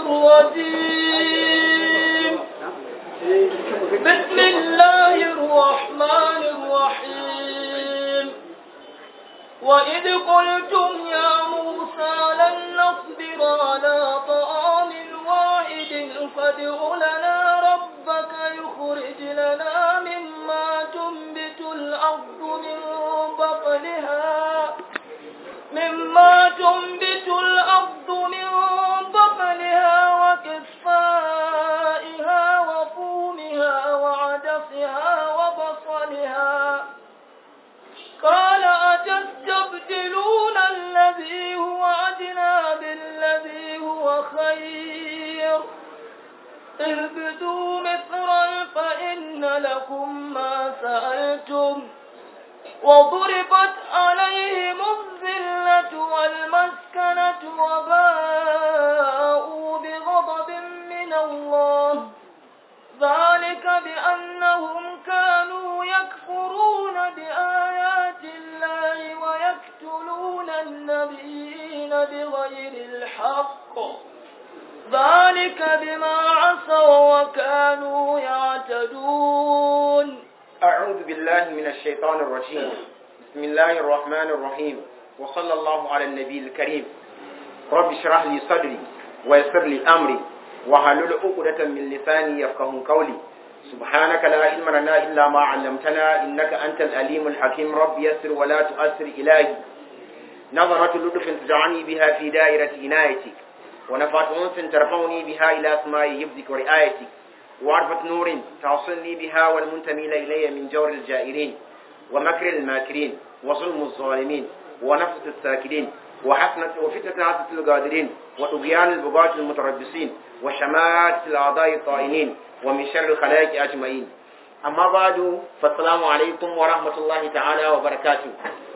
الرجيم بسم الله الرحمن الرحيم وإذ قلتم يا موسى لن نصبر على طعام واحد فادع لنا ربك يخرج لنا مما تنبت الأرض من بطلها مما تنبت الأرض من بطلها وكفائها وفومها وعدسها وبصلها قال أتستبدلون الذي هو أدنى بالذي هو خير اهبطوا مصرا فإن لكم ما سألتم وضربت عليهم الذلة والمسكنة وباءوا بغضب من الله ذلك بأنهم كانوا يكفرون بآيات الله ويقتلون النبيين بغير الحق ذلك بما عصوا وكانوا يعتدون أعوذ بالله من الشيطان الرجيم بسم الله الرحمن الرحيم وصلى الله على النبي الكريم رب اشرح لي صدري ويسر لي أمري وحلل عقدة من لساني يفقه قولي سبحانك لا علم لنا إلا ما علمتنا إنك أنت الأليم الحكيم رب يسر ولا تؤثر إلهي نظرة لطف تجعلني بها في دائرة عنايتك ونفعت أنس ترفعني بها إلى أسماء يبدك ورعايتك وعرفة نور تعصلني بها والمنتمين إلي من جور الجائرين ومكر الماكرين وظلم الظالمين ونفس الساكنين وحسنة وفتنة عسة القادرين وطغيان البغاة المتربصين وشماتة الأعضاء الطائنين ومن شر الخلائق أجمعين أما بعد فالسلام عليكم ورحمة الله تعالى وبركاته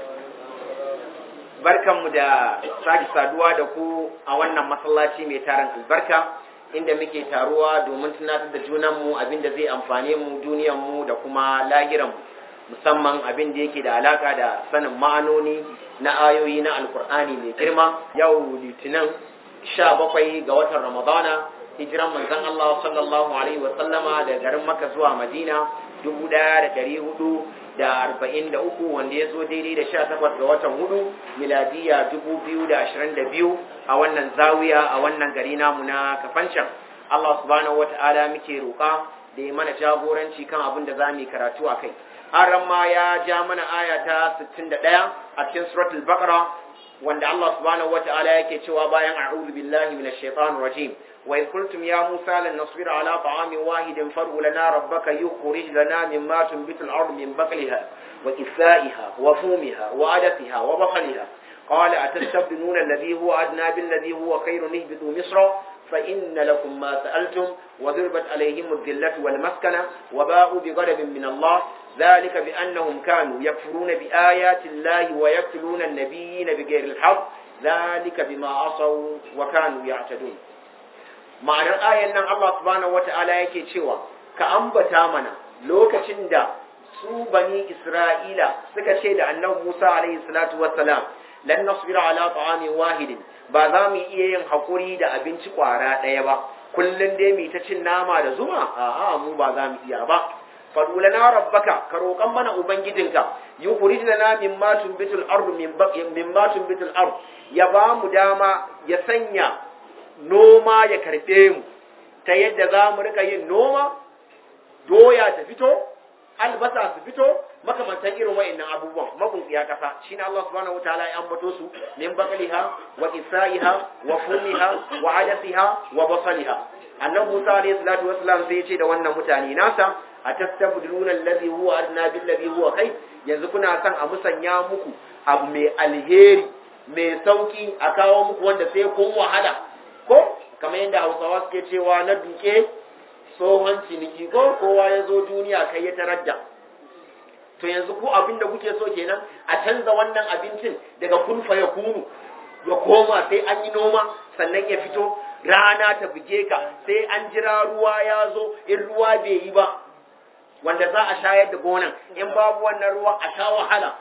barkanmu da sake saduwa da ku a wannan masallaci mai tarin albarka inda muke taruwa domin tunatar da junanmu abin da zai amfane mu duniyanmu da kuma lahiranmu musamman abin da yake da alaka da sanin ma'anoni na ayoyi na alkur'ani mai girma yau litinin sha bakwai ga watan ramadana hijiran manzon Allah sallallahu alaihi wa sallama da garin Makka zuwa Madina dubu ɗaya da ɗari hudu da arba'in da uku wanda ya zo daidai da sha takwas ga watan hudu miladiya dubu biyu da ashirin da biyu a wannan zawiya a wannan gari namu na kafancan Allah subhanahu wa ta'ala muke roƙa da ya mana jagoranci kan abin da za mu yi karatu a kai an ma ya ja mana aya ta sittin da ɗaya a cikin suratul baqara wanda Allah subhanahu wa ta'ala yake cewa bayan a'udhu billahi minash shaitanir rajim وإذ قلتم يا موسى لن نصبر على طعام واحد فادع لنا ربك يخرج لنا مما تنبت الأرض من بقلها وكفائها وفومها وعدسها وبصلها قال أتستبدلون الذي هو أدنى بالذي هو خير نهبطوا مصر فإن لكم ما سألتم وضربت عليهم الذلة والمسكنة وباءوا بغضب من الله ذلك بأنهم كانوا يكفرون بآيات الله ويقتلون النبيين بغير الحق ذلك بما عصوا وكانوا يعتدون ma'anar ayan nan Allah subhanahu wata'ala yake cewa ka ambata mana lokacin da su bani Isra'ila suka ce da annabi Musa alaihi salatu wassalam lan nasbira ala ta'amin wahidin ba za mu iya yin hakuri da abinci kwara ɗaya ba kullun dai mu ta cin nama da zuma a'a mu ba za mu iya ba fadu lana rabbaka ka roƙan mana ubangijinka yukhrij lana mimma tunbitul ardu min mimma tunbitul ard ya ba mu dama ya sanya noma ya karɓe mu ta yadda za mu rika yin noma doya ta fito albasa su fito makamantan irin wa'annan abubuwan magunkiya kasa shine Allah subhanahu wataala ya ambato su min baqliha wa isaiha wa fumiha wa adasiha wa basaliha annabi Musa alayhi salatu wassalam sai ya ce da wannan mutane nasa atastabdiluna alladhi huwa adna billadhi huwa khair yanzu kuna son a musanya muku abu mai alheri mai sauki a kawo muku wanda sai kun wahala ko kamar yadda hausawa suke cewa na duke tsohon ciniki ko kowa ya zo duniya kai ya tarar da to yanzu ku abin da kuke so kenan a canza wannan abincin daga kunfa ya kunu ya koma sai an yi noma sannan ya fito rana ta buge ka sai an jira ruwa ya zo in ruwa bai yi ba wanda za a shayar da gonan in babu wannan ruwa a sha wahala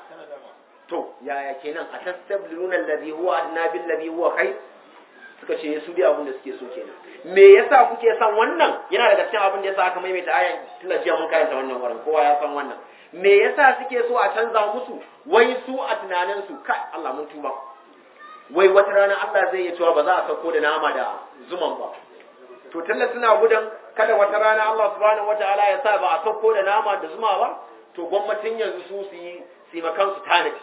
to yaya kenan a tastabluna alladhi huwa adna bil ladhi huwa khair suka ce su dai abin da suke so kenan me yasa kuke son wannan yana daga cikin abin da yasa aka maimaita ayan tunda jiya mun karanta wannan wurin kowa ya san wannan me yasa suke so a canza musu wai su a tunanin su kai Allah mun tuba wai wata rana Allah zai yi cewa ba za a sauko da nama da zuman ba to talla suna gudan kada wata rana Allah subhanahu wataala ya sa ba a sauko da nama da zuma ba to gwamnatin yanzu su su yi su kansu tanadi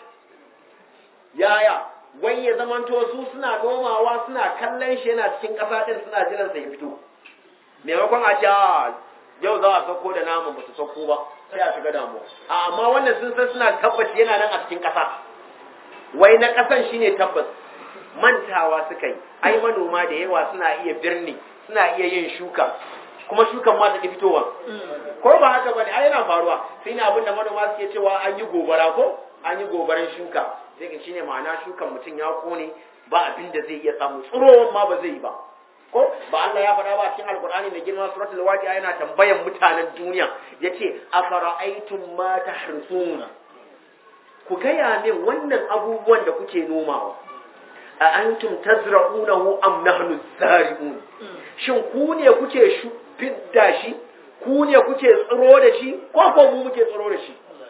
yaya wai ya zamanto su suna nomawa suna kallon shi yana cikin ƙasa ɗin suna jiran sa ya fito maimakon a ce yau za a sauko da naman ba su sauko ba sai a shiga damuwa a amma wannan sun san suna tabbaci yana nan a cikin ƙasa wai na ƙasan shine tabbas mantawa suka yi ai manoma da yawa suna iya birni suna iya yin shuka kuma shukan ma ta fitowa ko ba haka bane ai yana faruwa sai ne abin da manoma suke cewa an yi gobara ko an yi gobaran shuka sai ka shine ma'ana shukan mutum ya kone ba abin da zai iya samu tsiro ma ba zai yi ba ko ba Allah ya faɗa ba cikin alkur'ani mai girma suratul waqi'a yana tambayan mutanen duniya yace afara'aytum ma tahrusun ku gaya min wannan abubuwan da kuke nomawa a antum tazra'unahu am nahnu zari'un shin ku ne kuke fidda shi ku ne kuke tsiro da shi ko ko mu muke tsiro da shi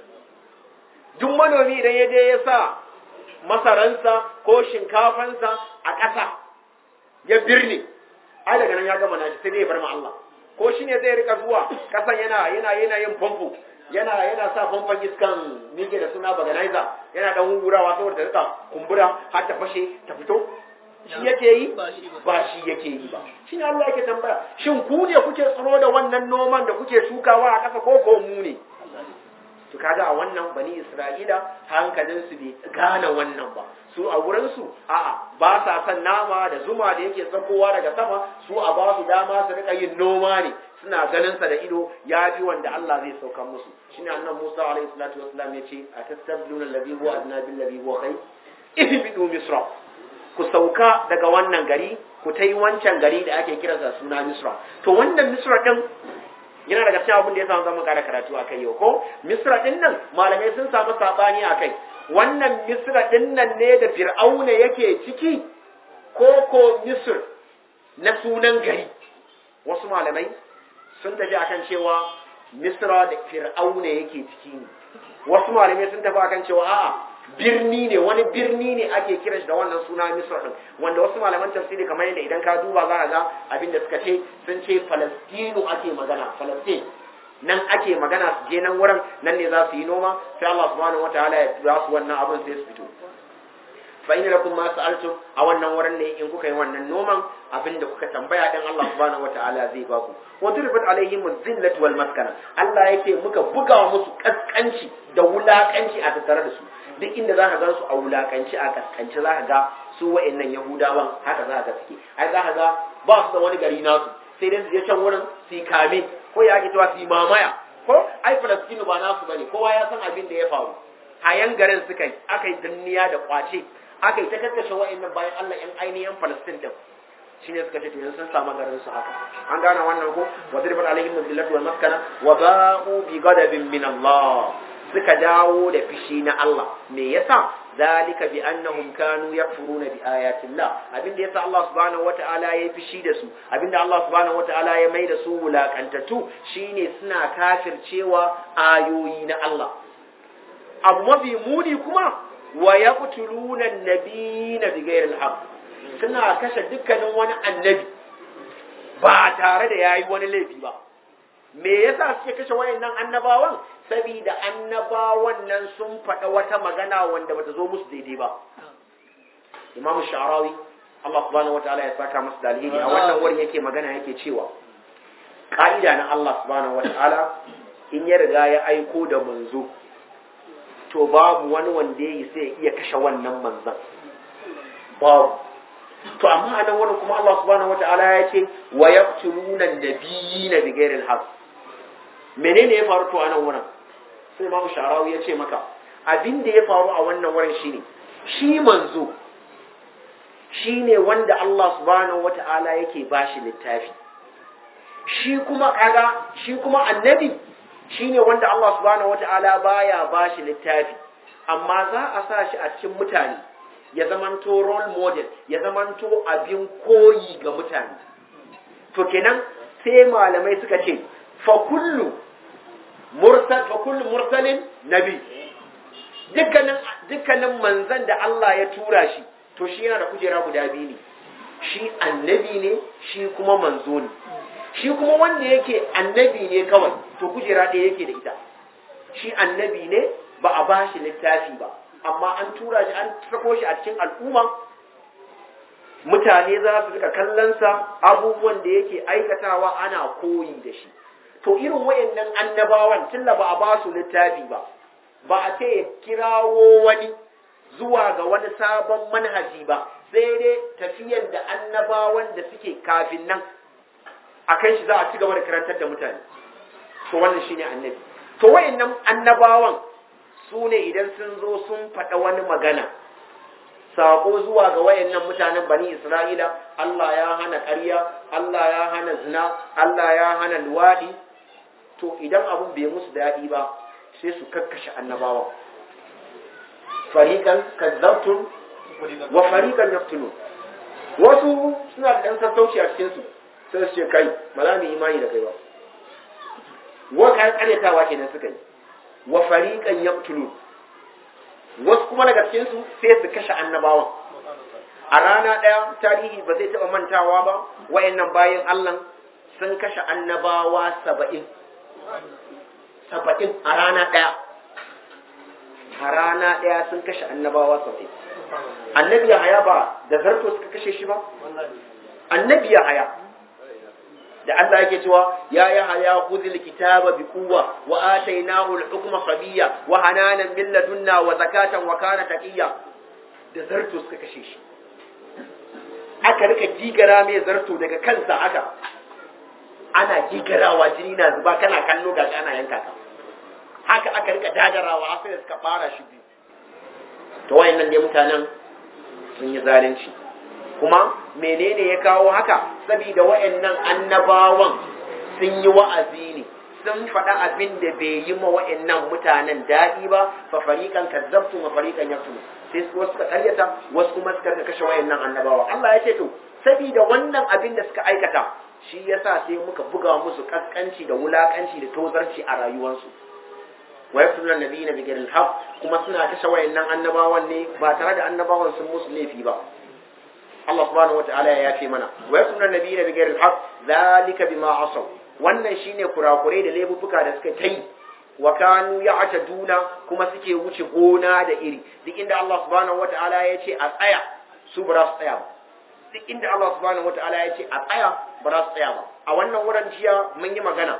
duk manomi idan ya je ya sa masaransa ko shinkafansa a ƙasa ya birne ai daga nan ya gama nashi sai dai ya bar ma Allah ko shi ne zai rika zuwa ƙasan yana yana yana yin famfo yana yana sa famfon iskan nike da suna baganizer yana dan hugurawa saboda ta rika kumbura har ta fashe ta fito shi yake yi ba shi yake yi ba shi ne Allah yake tambaya shin ku ne kuke tsaro da wannan noman da kuke shukawa a ƙasa ko ko mu ne to kaga a wannan bani Isra'ila hankalin su bai gane wannan ba su a wurin su a'a ba sa son nama da zuma da yake sakowa daga sama su a ba su dama su rika yin noma ne suna ganin sa da ido ya fi wanda Allah zai sauka musu shine annabi Musa alaihi salatu wassalam ya ce atastabdiluna alladhi huwa adna bil ladhi huwa khayr ihbidu misra ku sauka daga wannan gari ku tai wancan gari da ake kiransa suna misra to wannan misra din yana daga cikin abin da ya samu zama kara karatu a kai yau ko misra din nan malamai sun samu sabani a kai wannan misra din nan ne da fir'auna yake ciki ko ko misr na sunan gari wasu malamai sun tafi akan cewa misra da fir'auna yake ciki ne wasu malamai sun tafi akan cewa a'a birni ne wani birni ne ake kiran shi da wannan suna misra din wanda wasu malaman tafsiri kamar yadda idan ka duba za ka ga abin da suka ce sun ce falastinu ake magana falastin nan ake magana su je nan wurin nan ne za su yi noma sai Allah subhanahu wataala ya tura su wannan abin sai su fito fa in lakum ma sa'altum a wannan wurin ne in kuka yi wannan noman abin da kuka tambaya dan Allah subhanahu wataala zai ba ku wa turbat alaihim zillatu wal maskana Allah yake muka buga musu kaskanci da wulakanci a tattare da su duk inda za ka ga su a wulakanci a kaskanci za ka ga su wa'annan yahudawan haka za ka ga suke ai za ka ga ba su da wani gari nasu sai dai su je can wurin su kame ko ya ake cewa su yi mamaya ko ai falastinu ba nasu bane kowa ya san abin da ya faru hayan garin suka yi aka yi danniya da kwace aka yi ta kakkashe wa'annan bayan Allah yan ainihin falastin din shine suka ce to yanzu sun samu garin su haka an gane wannan ko wa dirbat alaihim billati wal maskana wa ba'u bi ghadabin min Allah suka dawo da fishi na Allah me yasa zalika bi annahum kanu yakfuruna bi ayati Allah abinda yasa Allah subhanahu wataala ya fishi da su abinda Allah subhanahu wataala ya mai da su wulakantatu shine suna kafircewa ayoyi na Allah abu mafi muni kuma wa yaqtuluna an-nabiyina bighairi al-haqq suna kashe dukkanin wani annabi ba tare da yayi wani laifi ba me yasa suke kashe wayannan annabawan saboda annabawan nan sun faɗa wata magana wanda bata zo musu daidai ba Imam Sha'rawi Allah subhanahu wataala ya saka masa da alheri a wannan wurin yake magana yake cewa ka'ida na Allah subhanahu wataala in ya riga ya aiko da manzo to babu wani wanda ya sai iya kashe wannan manzon babu to amma a nan wurin kuma Allah subhanahu wataala ya ce wa yaqtuluna an-nabiyina bighairi al-haqq menene ya faru to a nan wurin sai Imam Sharawi ya ce maka abin da ya faru a wannan wurin shine shi manzo shine wanda Allah subhanahu wataala yake bashi littafi shi kuma kaga shi kuma annabi shine wanda Allah subhanahu wataala baya bashi littafi amma za a sa shi a cikin mutane ya zamanto role model ya zamanto abin koyi ga mutane to kenan sai malamai suka ce fa kullu mursal fa kullu mursalin nabi dukkanin dukkanin manzon da Allah ya tura shi to shi yana da kujera guda biyu ne shi annabi ne shi kuma manzo ne shi kuma wanda yake annabi ne kawai to kujera ɗaya yake da ita shi annabi ne ba a ba shi littafi ba amma an tura shi an sako shi a cikin al'umma mutane za su rika kallonsa abubuwan da yake aikatawa ana koyi da shi to irin wayannan annabawan tunda ba a ba su littafi ba ba a ce kirawo wani zuwa ga wani sabon manhaji ba sai dai tafiyan da annabawan da suke kafin nan a kan shi za a ci gaba da karantar da mutane to wannan shine annabi to wayannan annabawan su ne idan sun zo sun faɗa wani magana saƙo zuwa ga wayannan mutanen bani Isra'ila Allah ya hana ƙarya Allah ya hana zina Allah ya hana luwaɗi to idan abun bai musu daɗi ba sai su kakkashe annabawa fariqan kadzabtum wa fariqan yaqtulun wasu suna da ɗan sassauci a cikin su sai su ce kai ba za mu imani da kai ba wa kayan ƙaryatawa kenan suka yi wa fariqan yaqtulun wasu kuma daga cikin su sai su kashe annabawan a rana ɗaya tarihi ba zai taɓa mantawa ba wayannan bayan Allah sun kashe annabawa saba'in saba'in a rana ɗaya a rana ɗaya sun kashe annabawa saba'in annabi ya haya ba da zarto suka kashe shi ba annabi ya haya da Allah yake cewa ya ya haya khudhil kitaba bi quwwa wa atainahu al-hukma sabiyya wa hananan min ladunna wa zakatan wa kana taqiyya da zarto suka kashe shi aka rika gigara mai zarto daga kansa aka ana gigarawa jini na zuba kana kallo ga ana yanka ka haka aka rika dagarawa har sai suka fara shi biyu to wayannan dai mutanen sun yi zalunci kuma menene ya kawo haka saboda wayannan annabawan sun yi wa'azi ne sun faɗa abin da bai yi ma wayannan mutanen daɗi ba fa fariqan kazzabtu wa fariqan yaktumu sai su wasu suka karyata wasu kuma suka kashe wayannan annabawa Allah ya ce to saboda wannan abin da suka aikata shi yasa sai muka buga musu kaskanci da wulakanci da tozarci a rayuwarsu wa yaqtuluna nabiyina bi ghairi al kuma suna kashe wayannan annabawan ne ba tare da annabawan sun musu laifi ba Allah subhanahu wataala ya yafe mana wa yaqtuluna nabiyina bi ghairi al zalika bima asaw wannan shine kurakurai da laifuka da suka tai wa kanu ya'taduna kuma suke wuce gona da iri duk inda Allah subhanahu wataala ya ce a tsaya su ba su tsaya ba duk inda Allah subhanahu wataala ya ce a tsaya ba za su tsaya ba a wannan wurin jiya mun yi magana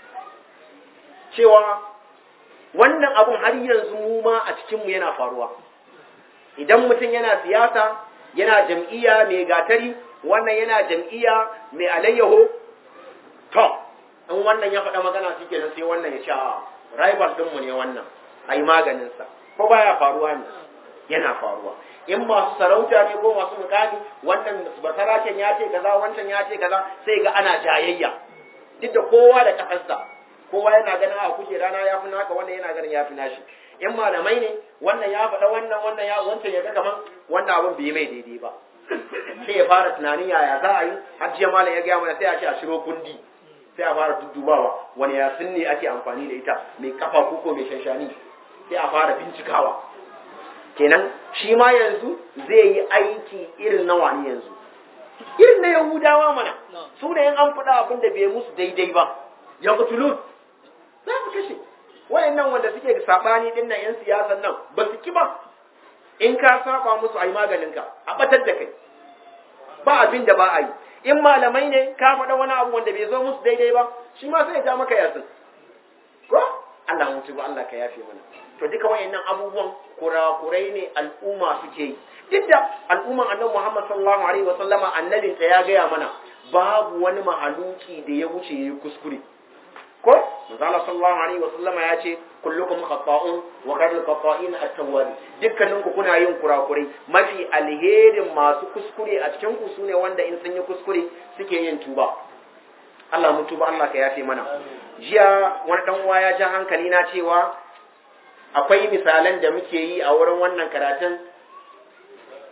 cewa wannan abun har yanzu mu ma a cikinmu yana faruwa idan mutum yana siyasa yana jam'iyya mai gatari wannan yana jam'iyya mai alayyaho to in wannan ya faɗa magana shi kenan sai wannan ya sha rival ɗinmu ne wannan a yi maganinsa ko baya faruwa ne yana faruwa in masu sarauta ne ko masu mukami wannan basaraken ya ce kaza wancan ya ce kaza sai ga ana jayayya duk da kowa da kafarsa kowa yana ganin a kuje rana ya fi naka wannan yana ganin ya fi nashi in malamai ne wannan ya faɗa wannan wannan ya wancan ya ga kaman wannan abin bai mai daidai ba sai ya fara tunanin yaya za a yi har jiya malam ya gaya mana sai a ce a shiro kundi sai a fara duddubawa wani yasin ne ake amfani da ita mai kafa ko mai shanshani sai a fara bincikawa kenan shi ma yanzu zai yi aiki irin na wani yanzu irin na yahudawa mana su ne an faɗa abin da bai musu daidai ba ya kutulun za su kashe wayannan wanda suke da sabani din nan yan siyasan nan ba su ki ba in ka saba musu ayi maganin ka a batar da kai ba abin da ba a yi in malamai ne ka faɗa wani abu wanda bai zo musu daidai ba shi ma sai ya ja maka yasin ko Allah mutu ba Allah ka yafe mana to duka wayannan abubuwan kurakurai ne al'umma suke yi duk da al'umman annabi Muhammad sallallahu alaihi wa sallama annabin ta ya gaya mana babu wani mahaluki da ya wuce yayi kuskure ko manzo sallallahu alaihi wa sallama ya ce kullukum khata'un wa khairul khata'in at-tawwab dukkanin ku kuna yin kurakurai mafi alherin masu kuskure a cikin ku sune wanda in sun yi kuskure suke yin tuba Allah mu tuba Allah ka yafe mana jiya wani dan uwa ya ja hankali na cewa akwai misalan da muke yi a wurin wannan karatun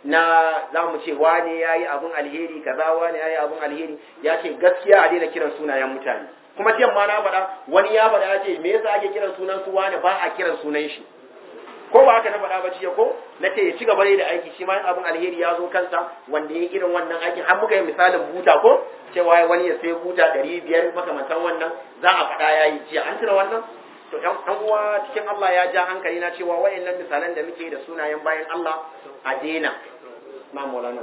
na za mu ce wane ya yi abin alheri kaza wane ya yi abin alheri ya ce gaskiya a daina kiran sunayen mutane kuma jiyan ma na faɗa wani ya faɗa ya ce me yasa ake kiran sunan su wane ba a kiran sunan shi ko ba haka na faɗa ba jiya ko na ce ya ci gaba da aiki shi ma abin alheri ya zo kansa wanda ya irin wannan aikin har muka yi misalin buta ko cewa wani ya sai buta ɗari biyar makamantan wannan za a faɗa ya yi jiya an tuna wannan to ɗan uwa cikin Allah ya ja hankali na cewa wayannan misalan da muke da sunayen bayan Allah a daina ma maulana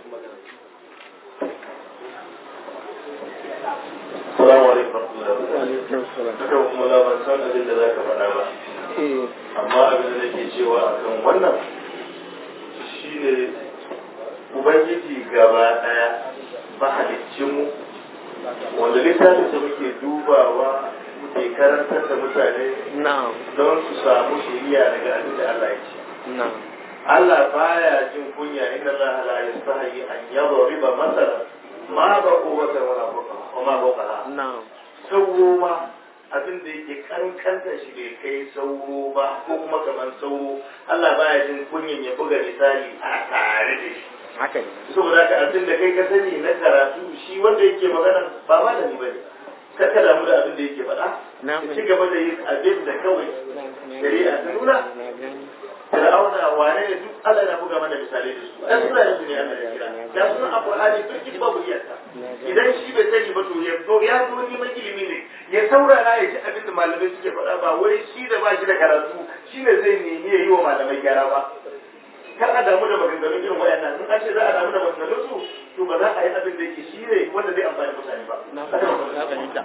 Salamu alaikum Duka kuma laban san abin da za ka faɗa ba. Amma abin da nake cewa a kan wannan shi ne Ubangiji gaba ɗaya mahaliccinmu wanda littafin da muke dubawa muke karantar da mutane na'am don su samu shiriya daga abin da Allah ya ce. na'am Allah baya jin kunya inna Allah la yastahi an yadriba masalan ma ba quwwata wala quwwata wa ma fawqaha na'am sauro ma abin da yake kankanta shi bai kai sauro ba ko kuma kamar sauro Allah baya jin kunyan ya buga misali a tare da shi haka ne saboda haka abin da kai ka sani na karatu shi wanda yake magana ba malami bane ka ka damu da abin da yake faɗa Na ka ci gaba da yin abin da kawai shari'a ta nuna Fir'auna wane ne duk Allah na buga mana misalai da su dan suna yanzu ne Allah ya kira da sunan Qur'ani duk duk babu iyaka idan shi bai sani ba to ya zo ya zo neman ilimi ne ya saurara ya ji abin da malamai suke faɗa ba wai shi da ba shi da karatu shi ne zai nemi ya yi wa malamai gyara ba kar a damu da maganganun irin wayannan in an ce za a damu da maganganun su to ba za a yi abin da yake shi ne wanda zai amfani mutane ba na fahimta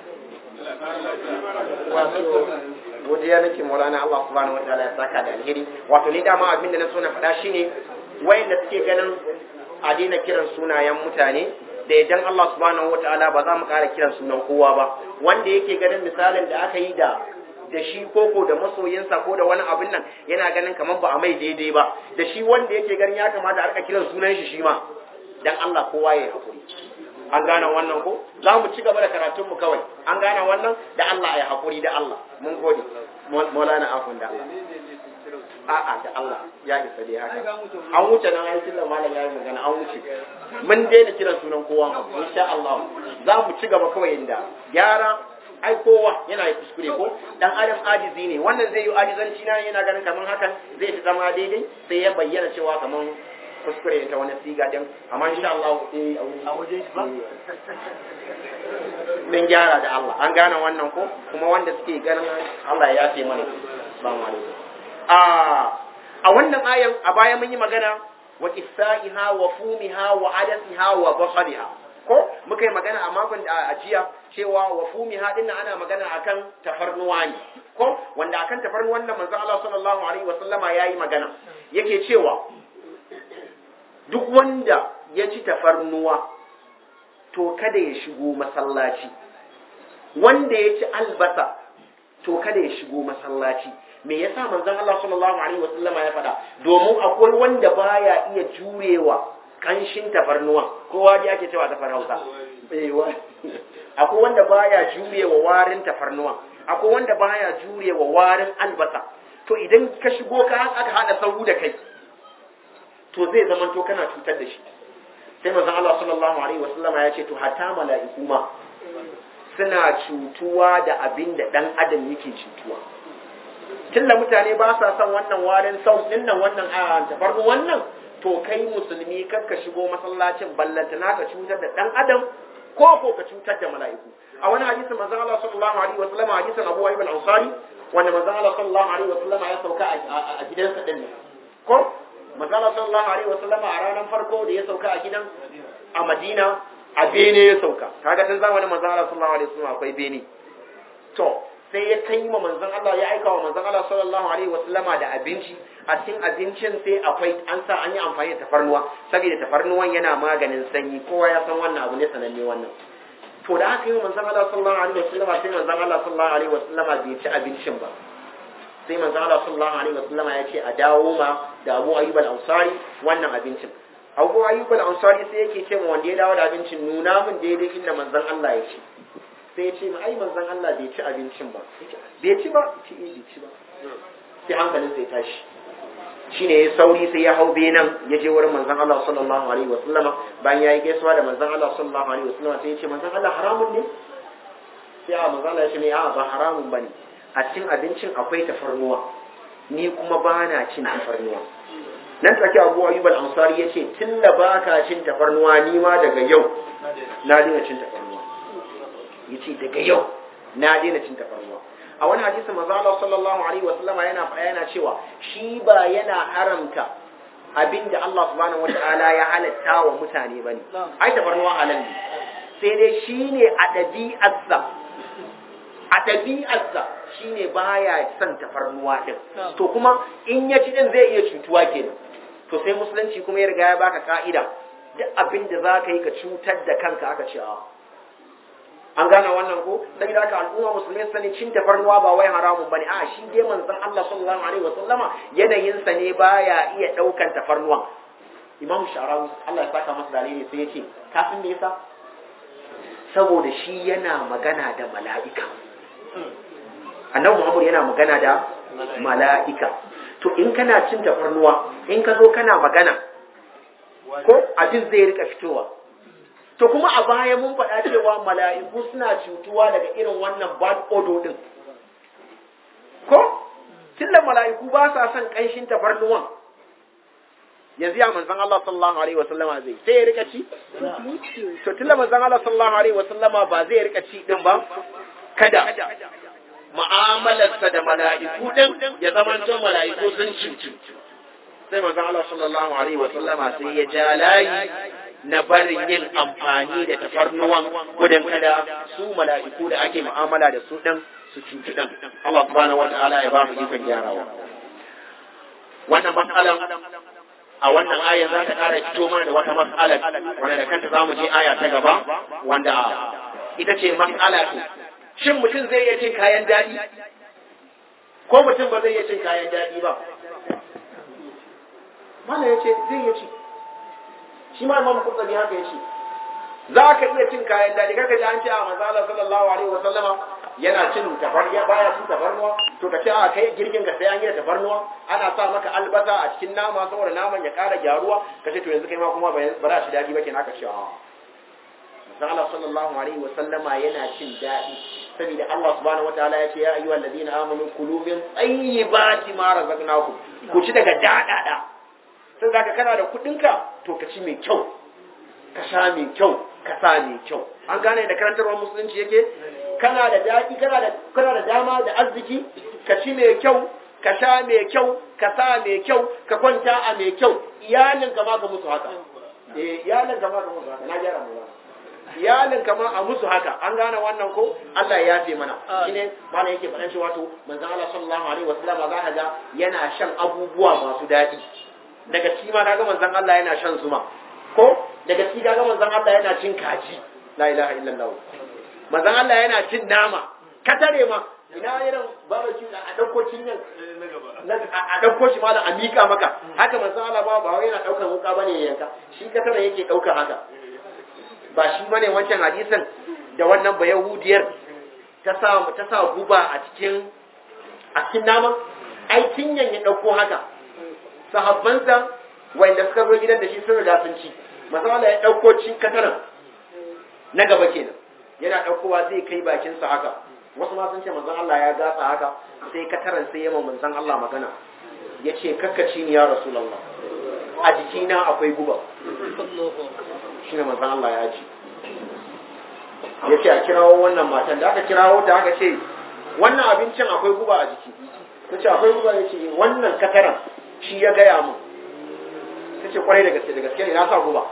wato godiya nake maulana Allah subhanahu wataala ya saka da alheri wato ni dama abin da na so na faɗa shine wayanda suke ganin a daina kiran sunayen mutane da idan Allah subhanahu wataala ba za mu ƙara kiran sunan kowa ba wanda yake ganin misalin da aka yi da da shi koko da masoyinsa ko da wani abin nan yana ganin kamar ba a mai daidai ba da shi wanda yake ganin ya kamata a rika kiran sunan shi shi ma dan Allah kowa ya yi hakuri an gane wannan ko za mu ci gaba da karatunmu kawai an gane wannan da Allah ya haƙuri da Allah mun gode maulana afun da Allah a'a da Allah ya isa dai haka an wuce nan ai tunda malam ya yi magana an wuce mun daina kiran sunan kowa insha Allah za mu ci gaba kawai inda gyara ai kowa yana yi kuskure ko dan adam ajizi ne wannan zai yi ajizanci na yana ganin kaman hakan zai fi zama daidai sai ya bayyana cewa kaman kuskure ta wani siga din amma insha Allah eh a wajen shi ba din gyara da Allah an gane wannan ko kuma wanda suke ganin Allah ya yafe mana assalamu alaikum a a wannan ayan a baya mun yi magana wa qissaiha wa fumiha wa adasiha wa basariha ko muka yi magana a makon da a jiya cewa wa fumiha din ana magana akan tafarnuwa ne ko wanda akan tafarnuwan nan manzo Allah sallallahu alaihi wa sallama yayi magana yake cewa duk wanda ya ci tafarnuwa to kada ya shigo masallaci wanda ya ci albasa to kada ya shigo masallaci me yasa manzon Allah sallallahu alaihi wasallama ya faɗa domin akwai wanda baya iya jurewa kanshin tafarnuwa kowa dai ake cewa tafar Hausa akwai wanda baya jurewa warin tafarnuwa akwai wanda baya jurewa warin albasa to idan ka shigo ka aka hada sahu da kai to zai zama to kana cutar da shi sai manzon Allah sallallahu alaihi wasallama ya ce to hatta mala'iku ma suna cutuwa da abin da dan adam yake cutuwa tunda mutane ba sa son wannan warin sau din nan wannan a tafarnu wannan to kai musulmi kar ka shigo masallacin ballantana ka cutar da dan adam ko ko ka cutar da mala'iku a wani hadisin manzon Allah sallallahu alaihi wasallama hadisin Abu Ayyub al-Ansari wanda manzon Allah sallallahu alaihi wasallama ya sauka a gidansa din ko Mazala sallallahu alaihi wa sallama a ranar farko da ya sauka a gidan a Madina a Bene ya sauka kaga tun zamanin Mazala sallallahu alaihi wa sallama akwai Bene to sai ya kai ma manzon Allah ya aika wa manzon Allah sallallahu alaihi wa sallama da abinci a cikin abincin sai akwai an sa an yi amfani da tafarnuwa saboda tafarnuwan yana maganin sanyi kowa ya san wannan abu ne sananne wannan to da aka yi manzon Allah sallallahu alaihi wa sallama sai manzon Allah sallallahu alaihi wa sallama bai ci abincin ba sai manzo Allah sallallahu alaihi wasallam ya ce a dawo ma da Abu Ayyub al-Ansari wannan abincin Abu Ayyub al-Ansari sai yake ce wanda ya dawo da abincin nuna min daidai inda manzon Allah ya ce sai ya ce ma ai manzon Allah bai ci abincin ba bai ci ba ce eh bai ci ba sai hankalin sai tashi shine ya sauri sai ya hau benan ya je wurin manzon Allah sallallahu alaihi wa sallama bayan yayi gaisuwa da manzon Allah sallallahu alaihi wa sallama sai ya ce manzon Allah haramun ne sai a manzon Allah ya ce ne a ba haramun bane a cikin abincin akwai tafarnuwa ni kuma ba na cin tafarnuwa nan take Abu Ayyub al-Ansari yace tun da baka cin tafarnuwa ni ma daga yau na daina cin tafarnuwa yace daga yau na daina cin tafarnuwa a wani hadisi manzo Allah sallallahu alaihi wa sallama yana faɗa yana cewa shi ba yana haramta abinda Allah subhanahu wataala ya halatta wa mutane bane ai tafarnuwa halal ne sai dai shine a dabi'arsa a ɗabi'arsa shine baya son tafarnuwa din to kuma in ya ci din zai iya cutuwa kenan to sai musulunci kuma ya riga ya baka ka'ida duk abin da za ka yi ka cutar da kanka aka ce a an gane wannan ko saboda haka al'umma musulmai sani cin tafarnuwa ba wai haramun bane a shi dai manzon Allah sallallahu alaihi wasallama yanayin sa ne baya iya daukan tafarnuwa Imam Sharawi Allah ya saka masa dalili sai ya ce kafin me yasa saboda shi yana magana da mala'ika annabi Muhammad yana magana da mala'ika to in kana cin tafarnuwa in ka zo kana magana ko abin zai rika fitowa to kuma a baya mun faɗa cewa mala'iku suna cutuwa daga irin wannan bad odor din ko tunda mala'iku ba sa son ƙanshin tafarnuwan yanzu ya manzan Allah sallallahu alaihi wa sallama zai sai ya rika ci to tunda manzan Allah sallallahu alaihi wa sallama ba zai rika ci din ba kada mu'amalarsa da mala'iku din ya zama tun mala'iku sun cutu sai manzon Allah sallallahu alaihi wa sallama sai ya ja layi na barin yin amfani da tafarnuwan gudun kada su mala'iku da ake mu'amala da su din su cutu din Allah subhanahu wa ta'ala ya ba mu ikon gyarawa wannan mas'alan a wannan ayar za ta ƙara fito mana da wata mas'alar wanda da kanta za mu je aya ta gaba wanda ita ce mas'ala shin mutum zai iya cin kayan daɗi ko mutum ba zai iya cin kayan daɗi ba mana ya ce zai iya ci shi ma imam kurtabi haka ya ce za ka iya cin kayan daɗi kaka ji an ce a manzala sallallahu alaihi wa sallama yana cin tafarnuwa baya cin tafarnuwa to ka ce a kai girkin ka sai an yi da tafarnuwa ana sa maka albasa a cikin nama saboda naman ya ƙara gyaruwa ka ce to yanzu kai ma kuma ba za shi daɗi ba kenan aka ce a Allah sallallahu alaihi wa sallama yana cin daɗi saboda Allah subhanahu wataala ya ce ya ayyuhal ladina amanu kulu min tayyibati ma razaqnakum ku ci daga dadada sai zaka kana da kudinka to ka ci mai kyau ka sha mai kyau ka sa mai kyau an gane da karantarwar musulunci yake kana da daɗi kana da kana da dama da arziki ka ci mai kyau ka sha mai kyau ka sa mai kyau ka kwanta a mai kyau iyalinka ma ga musu haka eh iyalinka ma ga musu haka na gyara mu iyalin kamar a musu haka an gane wannan ko Allah ya yafe mana shine mana yake faɗan cewa to manzon Allah sallallahu alaihi wasallam za ka ga yana shan abubuwa masu daɗi daga ciki ma kaga manzon Allah yana shan zuma ko daga ciki kaga manzon Allah yana cin kaji la ilaha illallah manzon Allah yana cin nama ka tare ma ina irin barbecue a dauko cinyan a dauko shi malam a mika maka haka manzon Allah ba ba yana daukar wuka bane yanka shi ka tare yake daukar haka ba shi bane wancan hadisin da wannan ba yahudiyar ta sa ta sa guba a cikin a cikin nama ai cinyan ya dauko haka sahabbansa wanda suka zo gidan da shi sun riga sun ci masala ya dauko cin kataran na gaba kenan yana daukowa zai kai bakin sa haka wasu ma sun ce manzon Allah ya gatsa haka sai kataran sai ya manzon Allah magana yace kakkaci ni ya rasulullah a jikina akwai guba shi ne manzan Allah ya ji ya ce a kirawo wannan matan da aka kirawo ta aka ce wannan abincin akwai guba a jiki ta ce akwai guba ya ce wannan kataran shi ya gaya mu ta ce kwarai da gaske da gaske ne na sa guba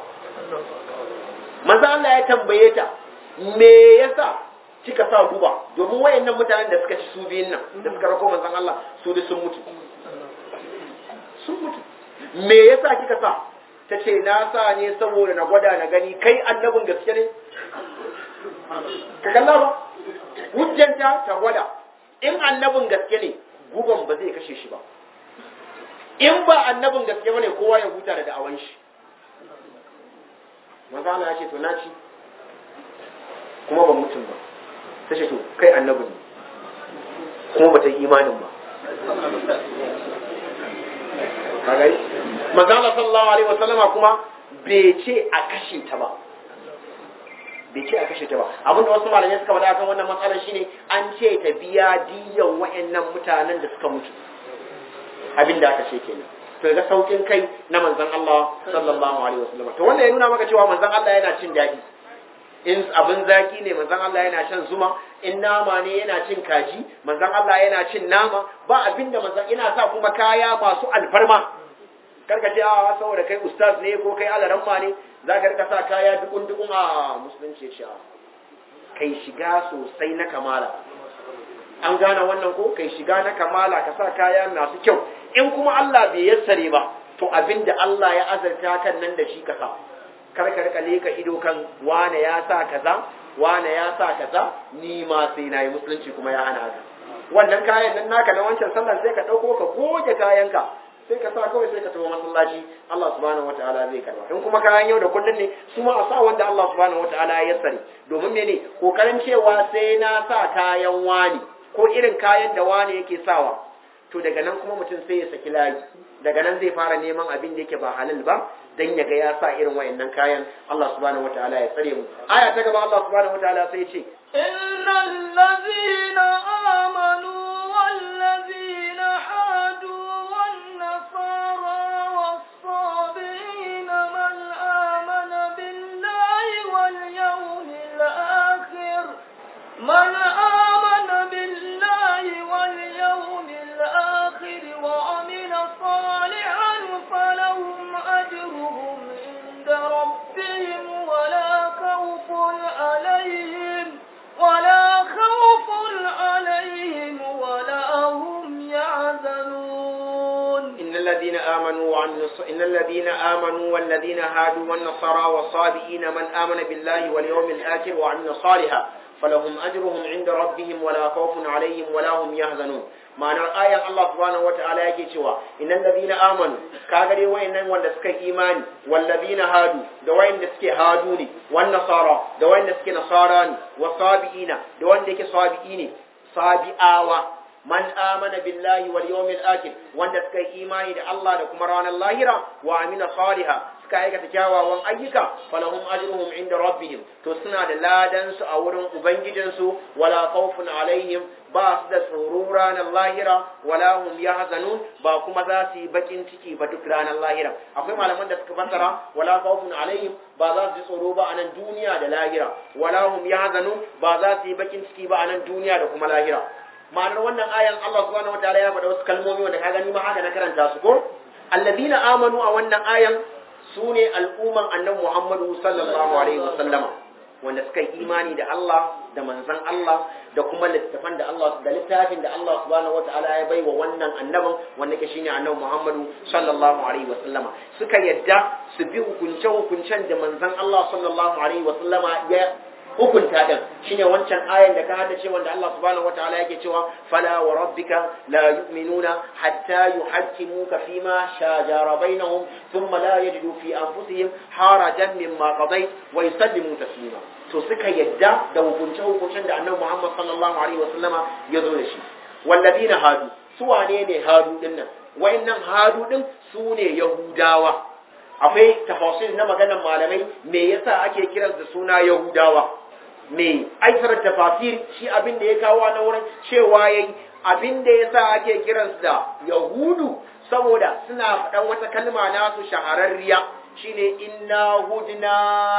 manzan Allah ya tambaye ta me yasa kika sa guba domin wayannan mutanen da suka ci su biyun nan da suka rako manzan Allah su da sun mutu sun mutu me yasa kika sa ta ce na sa ne saboda na gwada na gani kai annabin gaske ne ka kalla ba hujjanta ta gwada in annabin gaske ne guban ba zai kashe shi ba in ba annabin gaske ba ne kowa ya huta da da'awan shi maza ya ce to na ci kuma ba mutum ba ta ce to kai annabin ne kuma ba ta yi imanin ba kagai manzo Allah sallallahu alaihi wasallama kuma bai ce a kashe ta ba bai ce a kashe ta ba abinda wasu malamai suka faɗa kan wannan matsalar shine an ce ta biya diyan wayannan mutanen da suka mutu abinda aka ce kenan to ga saukin kai na manzon Allah sallallahu alaihi wasallam to wannan ya nuna maka cewa manzon Allah yana cin daɗi in abin zaki ne manzon Allah yana shan zuma in nama ne yana cin kaji manzon Allah yana cin nama ba abinda manzon ina sa kuma kaya masu alfarma karka ce a saboda kai ustaz ne ko kai alaramma ne za ka rika sa kaya dukun dukun a musulunci ce kai shiga sosai na kamala an gane wannan ko kai shiga na kamala ka sa kaya masu kyau in kuma Allah bai yassare ba to abinda Allah ya azarta kan nan da shi ka sa kar ka rika leka ido kan wane ya sa kaza wane ya sa kaza ni ma sai na yi musulunci kuma ya hana haka wannan kayan nan naka na wancan sallar sai ka dauko ka goge kayanka sai ka sa kawai sai ka tafi masallaci Allah subhanahu wataala zai karba in kuma kayan yau da kullun ne su ma a sa wanda Allah subhanahu wataala ya yassare domin mene kokarin cewa sai na sa kayan wani ko irin kayan da wani yake sawa to daga nan kuma mutum sai ya saki layi daga nan zai fara neman abin da yake ba halal ba dan ya ga ya sa irin wayannan kayan Allah subhanahu wataala ya tsare mu aya ta gaba Allah subhanahu wataala sai ya ce innal ladhina amanu wal ladhina hadu wan nasara was sabiina man amana billahi wal yawmil akhir man amana billahi wal yawmil akhir wa amila salihan falahum أجرهم عند ربهم ولا خوف عليهم ولا خوف عليهم ولا هم يحزنون إن الذين آمنوا وعملوا إن الذين آمنوا والذين هادوا والنصارى والصابئين من آمن بالله واليوم الآخر وعمل صالحا فلهم أجرهم عند ربهم ولا خوف عليهم ولا هم يحزنون ma'anar ayan Allah subhanahu wata'ala yake cewa innal ladina amanu kaga dai wayannan wanda suka imani wal ladina hadu da wayanda suke hadu ne wan nasara da wayanda suke nasara ne wasabiina da wanda yake sabi'i ne sabi'awa man amana billahi wal yawmil akhir wanda suka imani da Allah da kuma ranar lahira wa amina salihah suka aikata kyawawan ayyuka falahum ajruhum inda rabbihim to suna da ladan su a wurin ubangijinsu wala khawfun alaihim ba su da tsoro ranar lahira wala hum yahzanun ba kuma za su yi bakin ciki ba duk ranar lahira akwai malaman da suka fassara wala khawfun alaihim ba za su ji tsoro ba a nan duniya da lahira wala hum yahzanun ba za su yi bakin ciki ba a nan duniya da kuma lahira ma'anar wannan ayan Allah subhanahu wataala ya faɗa wasu kalmomi wanda ka gani ma haka na karanta su ko alladina amanu a wannan ayan su ne al'umman annan Muhammadu sallallahu Alaihi wasallama wanda suka yi imani da Allah da manzan Allah da kuma littafan da Allah da littafin da Allah subhanahu wata'ala ya bai wa wannan annabin wanda ke shine annabi Muhammadu sallallahu alaihi wasallama suka yadda su bi hukunce hukuncen da manzan Allah sallallahu alaihi wasallama ya hukunta din shine wancan ayan da ka haddace wanda Allah subhanahu wataala yake cewa fala wa rabbika la yu'minuna hatta yuhakkimuka fima shajara bainahum thumma la yajidu fi anfusihim harajan mimma qadayt wa yusallimu taslima to suka yadda da hukunce hukuncen da Annabi Muhammad sallallahu alaihi wasallama ya zo da shi walladina hadu su wane ne hadu din nan wayannan hadu din su ne yahudawa akwai tafasir na maganar malamai me yasa ake kiransu da suna yahudawa mai aisar tafasir shi abin da ya kawo na wurin cewa yayi abin da yasa ake kiransu da yahudu saboda suna faɗan wata kalma nasu shahararriya shine inna hudna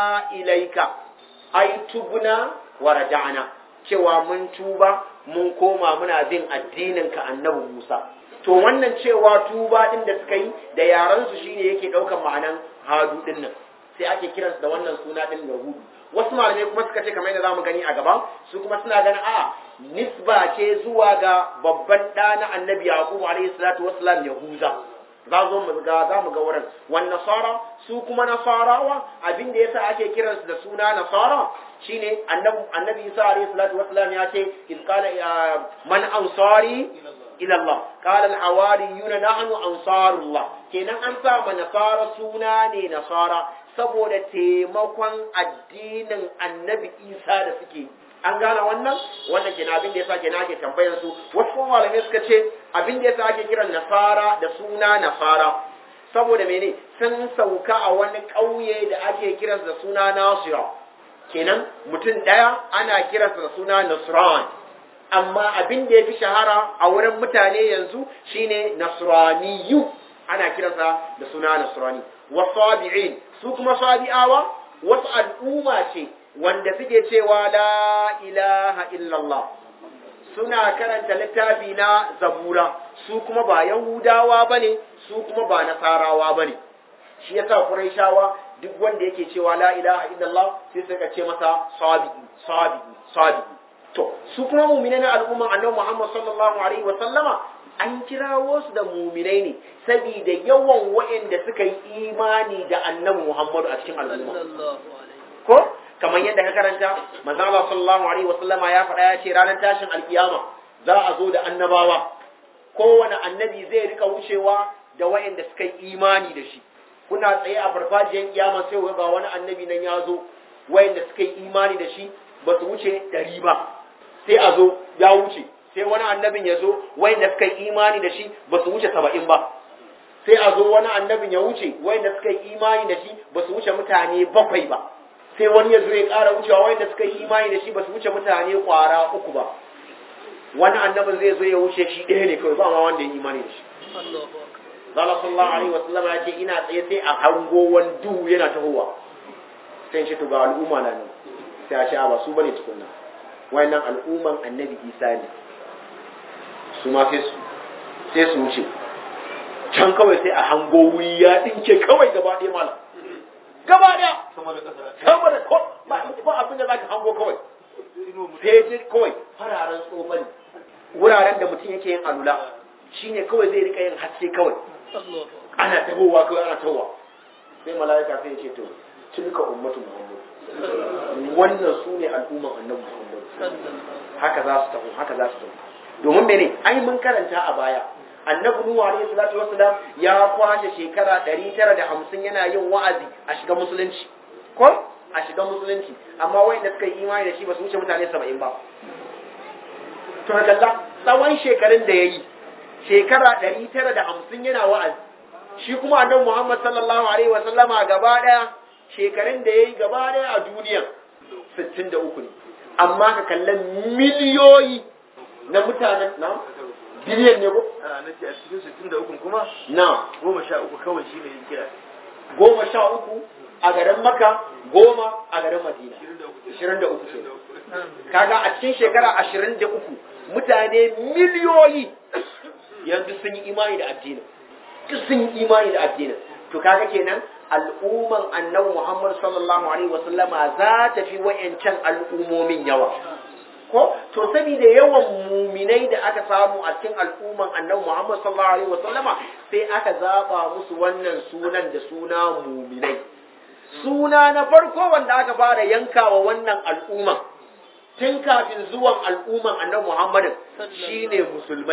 ilaika ai tubna wa raja'na cewa mun tuba mun koma muna bin addinin ka annabi Musa to wannan cewa tuba din da suka yi da yaran su shine yake daukan ma'anan hadu din nan sai ake kiransu da wannan suna din yahudu wasu malamai kuma suka ce kamar yadda zamu gani a gaba su kuma suna ganin a nisba ce zuwa ga babban ɗa na annabi yaqub alayhi salatu wassalam yahuza za zo mu ga za mu ga wurin wan nasara su kuma nasarawa abin da yasa ake kiransu da suna nasara shine annabi annabi isa alayhi salatu wassalam ya ce in qala man ansari ila Allah qala al hawariyuna nahnu ansarullah kenan an sa ma nasara suna ne nasara saboda taimakon addinin annabi isa da suke an gane wannan wannan kenan abin da yasa kenan ake tambayar su wasu kuma malamai suka ce abin da yasa ake kiran nasara da suna nasara saboda mene sun sauka a wani ƙauye da ake kiransa da suna nasira kenan mutum ɗaya ana kiransa da suna nasran amma abin da ya fi shahara a wurin mutane yanzu shine nasraniyu ana kiransa da suna nasrani wasabi'in su kuma sabi'awa wasu al'umma ce wanda suke cewa la ilaha illallah suna karanta littafi na zabura su kuma ba yahudawa bane su kuma ba nasarawa bane shi yasa quraishawa duk wanda yake cewa la ilaha illallah sai suka ce masa sabi'i sabi'i sabi'i to su kuma mu'minai na al'umman annabi Muhammad sallallahu alaihi wa sallama an kirawo su da mu'minai ne saboda yawan waɗanda suka yi imani da annabi Muhammad a cikin al'umma ko kamar yadda ka karanta manzo Allah sallallahu alaihi wa sallama ya faɗa ya ce ranar tashin alkiyama za a zo da annabawa kowane annabi zai rika wucewa da waɗanda suka yi imani da shi kuna tsaye a farfajiyar kiyama sai ga wani annabi nan ya zo waɗanda suka yi imani da shi ba su wuce ɗari ba sai a zo ya wuce sai wani annabin ya zo waɗanda suka yi imani da shi ba su wuce saba'in ba sai a zo wani annabin ya wuce waɗanda suka yi imani da shi ba su wuce mutane bakwai ba sai wani ya zo ya ƙara wucewa wanda suka yi imani da shi ba su wuce mutane ƙwara uku ba wani annabin zai zo ya wuce shi ɗaya ne kawai ba ma wanda ya yi imani da shi Zala sallallahu alaihi wasallam ya ce ina tsaye sai a hango wani duhu yana tahowa sai ce to ga al'umma na nan sai a ce a ba su bane tukunna wayannan al'umman annabi Isa ne su ma sai su sai su wuce can kawai sai a hango wuri ya dinke kawai gaba ɗaya malam gaba daya sama da ko ba abin da zaka hango kawai sai dai kawai fararen tsofani wuraren da mutum yake yin alula shine kawai zai rika yin haske kawai ana tahowa kawai ana tahowa sai mala'ika sai ya ce to tilka ummatu muhammad wannan su ne al'umman annabi muhammad haka za su taho haka za su taho domin mene ai mun karanta a baya annabi nuhu alaihi salatu wassalam ya kwashe shekara 950 yana yin wa'azi a shiga musulunci ko a shiga musulunci amma wanda suka yi imani da shi ba su wuce mutane 70 ba to kalla tsawon shekarun da yayi shekara 950 yana wa'azi shi kuma annabi Muhammad sallallahu alaihi wasallama gaba daya shekarun da yayi gaba daya a duniya 63 ne amma ka kallon miliyoyi na mutanen na biliyan ne ko? a na ce a cikin sittin da ukun kuma na goma sha uku kawai shi ne kira goma sha uku a garin maka goma a garin madina ashirin da uku ce kaga a cikin shekara ashirin da uku mutane miliyoyi yanzu sun yi imani da addinin duk sun yi imani da addinin to kaga kenan al'umman annabi muhammad sallallahu alaihi wasallama za ta fi wa'yancan al'ummomin yawa ko to saboda yawan muminai da aka samu a cikin al'umman annabi Muhammad sallallahu alaihi wasallama sai aka zaba musu wannan sunan da suna muminai suna na farko wanda aka fara yankawa wannan al'umma tun kafin zuwan al'umman annabi Muhammad shine musulmai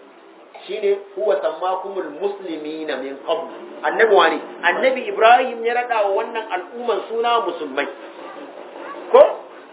shine huwa sammakumul muslimina min qabl annabi wani annabi Ibrahim ya rada wa wannan al'umman suna musulmai ko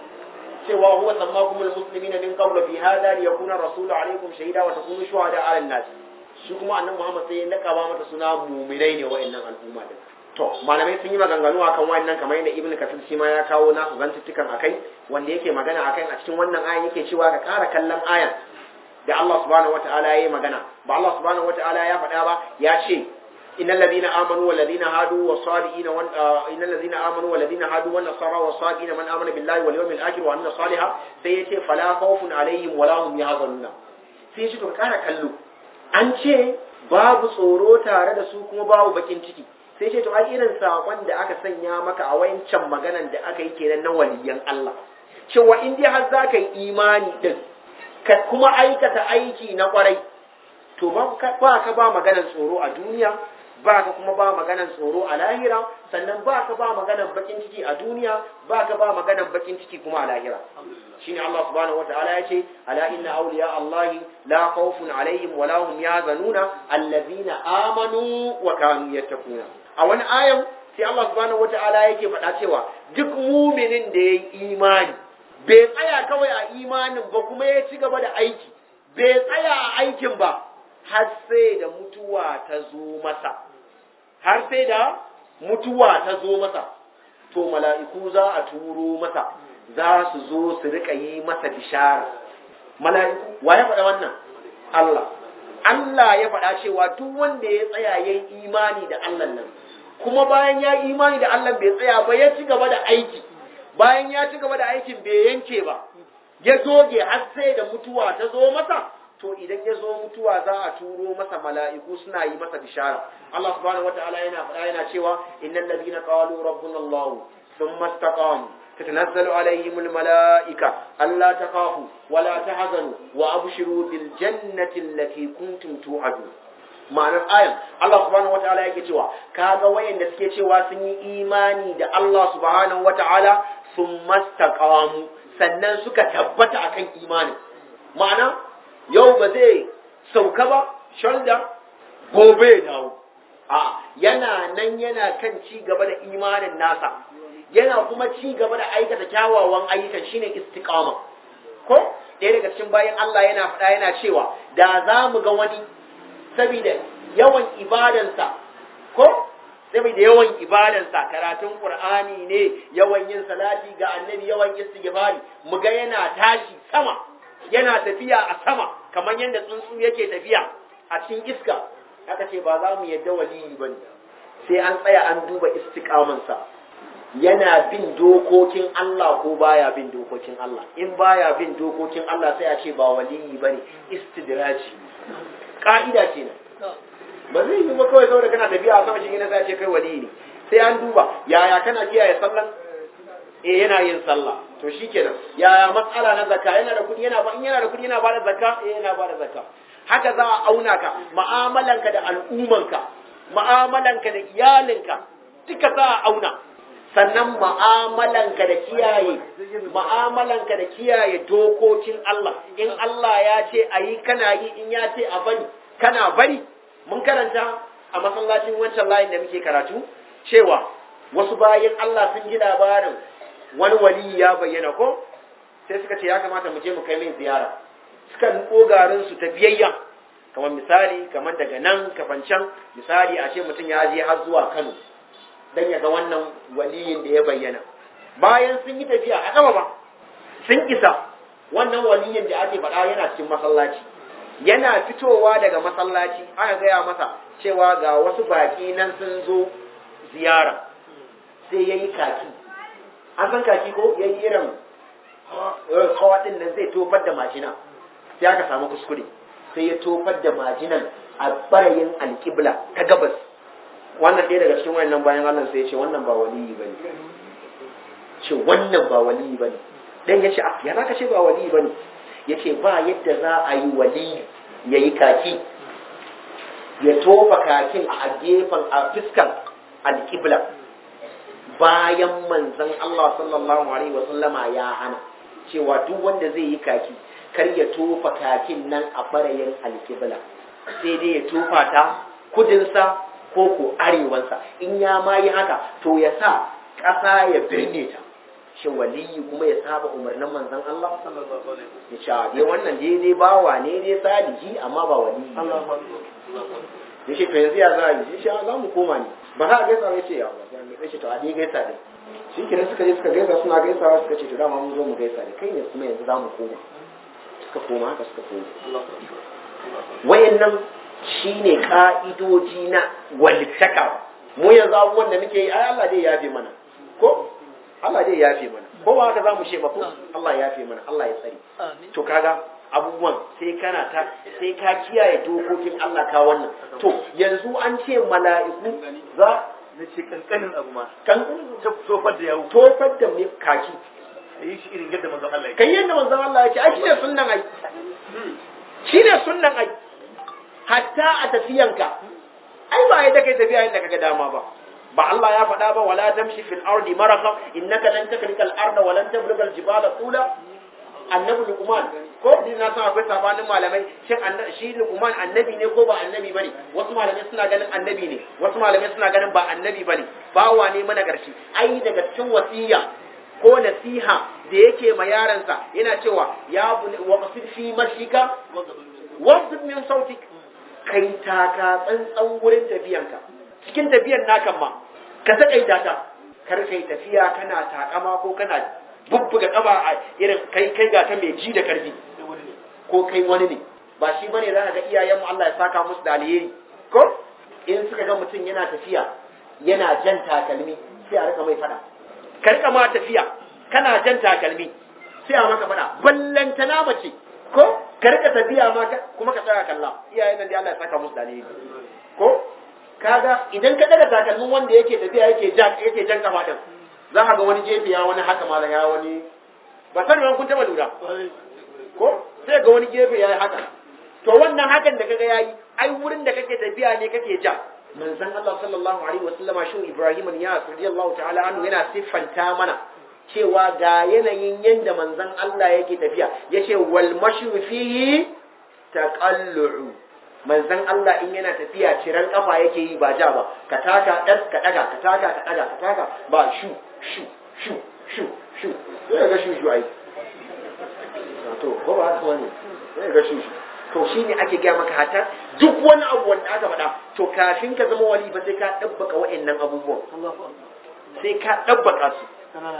cewa huwa sammakum almuslimina min qabl fi hada li yakuna rasulu alaykum shahida wa takunu shuhada ala nas shi kuma annabi Muhammad sai ya nakaba mata suna mu'minai ne wa'annan al'umma din to malamai sun yi maganganu akan wannan kamar yadda ibnu kasir shi ma ya kawo nasu zantuttukan akai wanda yake magana akan a cikin wannan ayan yake cewa ka ƙara kallon ayan da Allah subhanahu wataala ya yi magana ba Allah subhanahu wataala ya faɗa ba ya ce إن الذين آمنوا والذين هادوا والصالحين وان... آه... إن الذين آمنوا والذين هادوا والنصارى والصالحين من آمن بالله واليوم الآخر وعمل صالحا سيأتي فلا خوف عليهم ولا هم يحزنون سيأتي to kana kallo an ce babu tsoro tare da su kuma babu bakin ciki sai ce to ai irin sakon da aka sanya maka a wayancan maganan da aka yi kenan na waliyan Allah cewa in dai har za ka yi imani din ka kuma aikata aiki na kwarai to ba ka ba maganan tsoro a duniya ba ka kuma ba maganan tsoro a lahira sannan ba ka ba maganan bakin ciki a duniya ba ka ba maganan bakin ciki kuma a lahira shine Allah subhanahu wataala ya ce ala inna awliya Allah la khawfun alaihim wa la hum yahzanuna allazina amanu wa kanu yattaquna a wani ayan sai Allah subhanahu wataala yake faɗa cewa duk muminin da yayi imani bai tsaya kawai a imanin ba kuma ya ci gaba da aiki bai tsaya a aikin ba har sai da mutuwa ta zo masa har sai da mutuwa ta zo masa to mala'iku za a turo masa za su zo su rika yi masa bishara mala'iku wa ya faɗa wannan Allah Allah ya faɗa cewa duk wanda ya tsaya ya yi imani da Allah nan kuma bayan ya yi imani da Allah bai tsaya ba ya ci gaba da aiki bayan ya ci gaba da aikin bai yanke ba ya doge har sai da mutuwa ta zo masa to idan ya zo mutuwa za a turo masa mala'iku suna yi masa bishara Allah subhanahu wataala yana faɗa yana cewa innal ladina qalu rabbuna Allah thumma istaqamu تتنزل عليهم الملائكة ألا تخافوا ولا تحزنوا وأبشروا بالجنة التي كنتم توعدون ma'anar ayan Allah subhanahu wata'ala yake cewa kaga wayanda suke cewa sun yi imani da Allah subhanahu wata'ala sun mastaqamu sannan suka tabbata akan imani ma'ana yau ba zai sauka ba shalda gobe dawo a yana nan yana kan ci gaba da imanin nasa yana kuma ci gaba da aikata kyawawan ayyukan shine istiqama ko ɗaya daga cikin bayan Allah yana faɗa yana cewa da za mu ga wani saboda yawan ibadansa ko saboda yawan ibadansa karatun qur'ani ne yawan yin salati ga annabi yawan istighfari mu ga yana tashi sama yana tafiya a sama kamar yadda tsuntsu yake tafiya a cikin iska aka ce ba za mu yadda waliyi bane sai an tsaya an duba istiqamansa yana bin dokokin Allah ko baya bin dokokin Allah in baya bin dokokin Allah sai a ce ba waliyi bane istidraji ka'ida ce na ba zai yi ba kawai saboda kana tafiya a sama shi ne sai a ce kai waliyi ne sai an duba yaya kana kiyaye sallan eh yana yin sallah to shikenan yaya matsala na zakka yana da kudi yana ba in yana da kudi yana ba da zakka eh yana ba da zakka haka za a auna ka mu'amalanka da al'ummanka mu'amalanka da iyalinka duka za a auna sannan mu'amalanka da kiyaye mu'amalanka da kiyaye dokokin Allah in Allah ya ce a yi kana yi in ya ce a bari kana bari mun karanta a masallacin wancan layin da muke karatu cewa wasu bayan Allah sun ji labarin wani wali ya bayyana ko sai suka ce ya kamata mu je mu kai mai ziyara suka nuko garin su ta biyayya kamar misali kamar daga nan kafancan misali a ce mutum ya je har zuwa Kano dan ya ga wannan waliyin da ya bayyana bayan sun yi tafiya a sama ba sun isa wannan waliyin da ake faɗa yana cikin masallaci yana fitowa daga masallaci aka gaya masa cewa ga wasu baƙi nan sun zo ziyara sai ya yi kaki an san kaki ko ya yi irin kawaɗin nan zai tofar da majina sai aka samu kuskure sai ya tofar da majinan a barayin alƙibla ta gabas wannan ɗaya daga cikin wayannan bayan Allah sai ya ce wannan ba waliyi bane ce wannan ba waliyi bane dan ya ce a ya zaka ce ba waliyi bane ya ce ba yadda za a yi waliyi ya yi kaki ya tofa kakin a gefen a fiskan alƙibla bayan manzon Allah sallallahu alaihi wa sallama ya hana cewa duk wanda zai yi kaki kar ya tofa kakin nan a barayin alƙibla sai dai ya tofa ta kudinsa ko ko arewansa in ya ma yi haka to ya sa ƙasa ya birne ta shin waliyi kuma ya saba umarnin manzon Allah ya ce dai wannan daidai bawa ne dai salihi amma ba waliyi ya ce to yanzu ya za a yi ya ce za mu koma ne ba za a gaisa ya ce ya ba ya ce to a dai gaisa dai shi kenan suka je suka gaisa suna gaisawa suka ce to dama mun zo mu gaisa da kai ne kuma yanzu za mu koma suka koma haka suka koma wayannan shine ka'idoji na walittaka mu yanzu abubuwan da muke yi ai Allah dai yafe mana ko Allah dai yafe mana ko ba haka zamu ce ba ko Allah ya yafe mana Allah ya tsare to kaga abubuwan sai kana ta sai ka kiyaye dokokin Allah ka wannan to yanzu an ce mala'iku za na ce kankanin abu ma kan ta tofar da yawo tofar da mai kaki yi shi irin yadda manzon Allah ya kai yadda manzon Allah ya ce ai shine sunnan ai shine sunnan ai hatta a tafiyanka ai ba yadda kai tafiya yadda kaga dama ba ba Allah ya faɗa ba wala tamshi fil ardi maraqa innaka lan takrika al arda wa lan tabluga al jibala tula annabi luqman ko din na san akwai sabanin malamai shin shi luqman annabi ne ko ba annabi bane wasu malamai suna ganin annabi ne wasu malamai suna ganin ba annabi bane bawa ne mana garshi ai daga cikin wasiya ko nasiha da yake ma yaransa yana cewa ya waqsid fi mashika waqsid min sautik kai taka tsantsan wurin tafiyanka cikin tafiyan nakan ma ka takaita ta kar kai tafiya kana takama ko kana bubbuga kaba a irin kai kai ga ta mai ji da karfi ko kai wani ne ba shi bane za ka ga iyayenmu Allah ya saka musu da alheri ko in suka ga mutum yana tafiya yana jan takalmi sai a rika mai fada ka rika ma tafiya kana jan takalmi sai a maka fada ballantana mace ko ka rika tafiya ma kuma ka tsaya kalla iyayen nan da Allah ya saka musu da alheri ko kaga idan ka daga takalmin wanda yake tafiya yake jan yake jan kafa din za ka ga wani gefe ya wani haka malam ya wani ba san ran kun taba lura ko sai ga wani gefe ya yi haka to wannan hakan da kaga yayi ai wurin da kake tafiya ne kake ja manzon Allah sallallahu alaihi wasallama shi Ibrahim ya radiyallahu ta'ala anhu yana siffanta mana cewa ga yanayin yanda manzon Allah yake tafiya yace wal mashru fihi taqallu manzon Allah in yana tafiya ciran kafa yake yi ba ja ba ka taka das ka daga ka taka ka daga ka taka ba shu shu shu shu shu sai ga shu shu ai to ko ba haka wani sai ga shu shu to shi ne ake gaya maka hata duk wani abu wanda aka faɗa to kafin ka zama wali ba sai ka ɗabbaka wa'annan abubuwan sai ka ɗabbaka su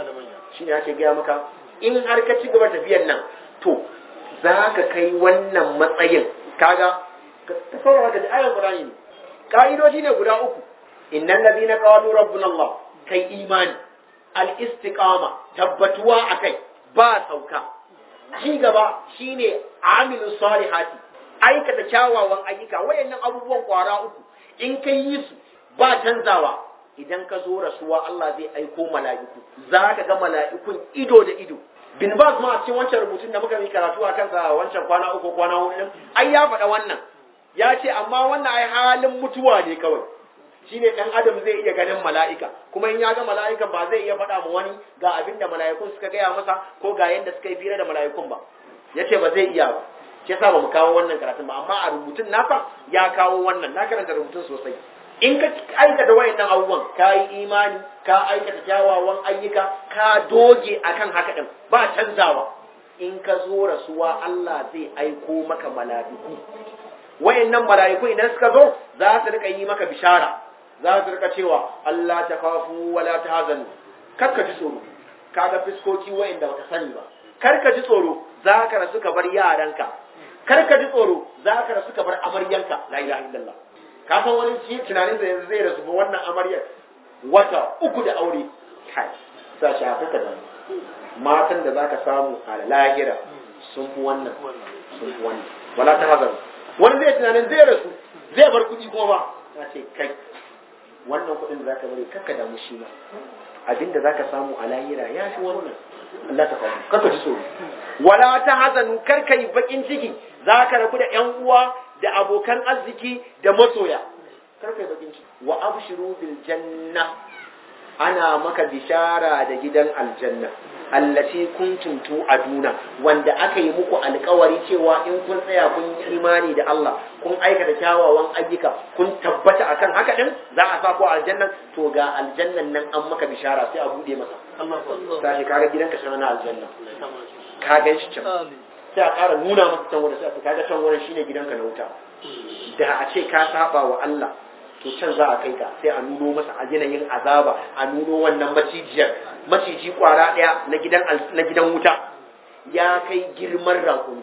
shi ne ake gaya maka in har ka ci gaba tafiyar nan to za ka kai wannan matsayin kaga ta saurara ka ji ayan qur'ani ne ka'idoji ne guda uku innal ladina qalu rabbuna allah kai imani al istiqama tabbatuwa akai ba sauka ci gaba shine amilu salihati aikata kyawawan ayyuka wayannan abubuwan kwara uku in ka yi su ba canzawa idan ka zo rasuwa Allah zai aiko mala'iku za ka ga mala'ikun ido da ido bin bas ma a cikin wancan rubutun da muka yi karatu a kansa wancan kwana uku kwana hudu ai ya faɗa wannan ya ce amma wannan ai halin mutuwa ne kawai shine dan adam zai iya ganin mala'ika kuma in ya ga mala'ikan ba zai iya faɗa ma wani ga abin da mala'ikun suka gaya masa ko ga yadda suka yi fira da mala'ikun ba yace ba zai iya ba shi yasa ba mu kawo wannan karatun ba amma a rubutun nafa ya kawo wannan na karanta rubutun sosai in ka aikata wayannan abubuwan ka yi imani ka aikata kyawawan ayyuka ka doge akan haka din ba canzawa in ka zo rasuwa Allah zai aiko maka mala'iku wayannan mala'iku idan suka zo za su rika yi maka bishara za su rika cewa Allah ta kafu wala ta hazanu kar ka ji tsoro kaga fiskoki wayanda baka sani ba kar ka ji tsoro za ka rasu ka bar yaranka kar ka ji tsoro za ka rasu ka bar amaryanka la ilaha illallah ka san wani shi tunanin da yanzu zai rasu ba wannan amaryar wata uku da aure kai sa shi haka da matan da zaka samu a lahira sun fi wannan sun fi wannan wala ta hazanu wani zai tunanin zai rasu zai bar kuɗi kuma ba na ce kai wannan kuɗin za ka bari kakka damu shi ba abinda za ka samu a lahira ya fi wannan Allah ta faru kakka ji tsoro wala ta hazanu kar ka yi bakin ciki za ka rabu da ƴan uwa da abokan arziki da masoya kar ka yi bakin ciki wa abshiru bil janna ana maka bishara da gidan aljanna allati kuntum tu'aduna wanda aka yi muku alkawari cewa in kun tsaya kun yi imani da Allah kun aikata kyawawan ayyuka kun tabbata akan haka din za a sa ku aljanna to ga aljannan nan an maka bishara sai a bude masa sai kaga gidanka sana na aljanna ka gan shi can sai a ƙara nuna masa can wurin sai kaga can wurin shine gidanka na wuta da a ce ka saba wa Allah to can za a kai ka sai a nuno masa a yanayin azaba a nuno wannan macijiyar maciji kwara daya na gidan na gidan wuta ya kai girman rakumi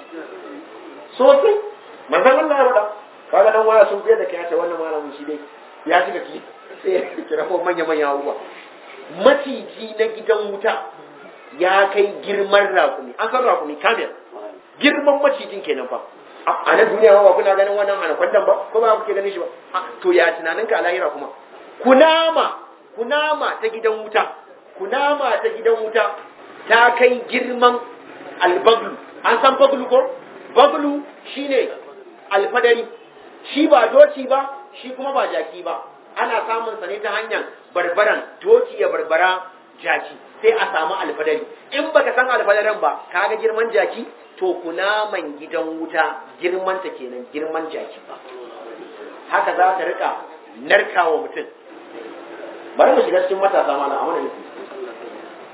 sosai manzon Allah ya faɗa kaga dan waya sun fiye da kai ta wannan malamin shi dai ya shiga ki sai ya kira ko manya manya abubuwa maciji na gidan wuta ya kai girman rakumi an san rakumi kamil girman macijin kenan fa a na duniya ba kuna ganin wannan anacondan ba ko ba kuke ganin shi ba to ya tunanin ka a lahira kuma kunama kunama ta gidan wuta kunama ta gidan wuta ta kai girman albaglu an san baglu ko baglu shine alfadari shi ba doki ba shi kuma ba jaki ba ana samun sa ne ta hanyar barbaran doki ya barbara jaki sai a samu alfadari in baka san alfadarin ba kaga girman jaki to kunaman gidan wuta girmanta kenan girman jaki ba haka za ta rika narkawa mutum bari mu shiga cikin matasa mana a wannan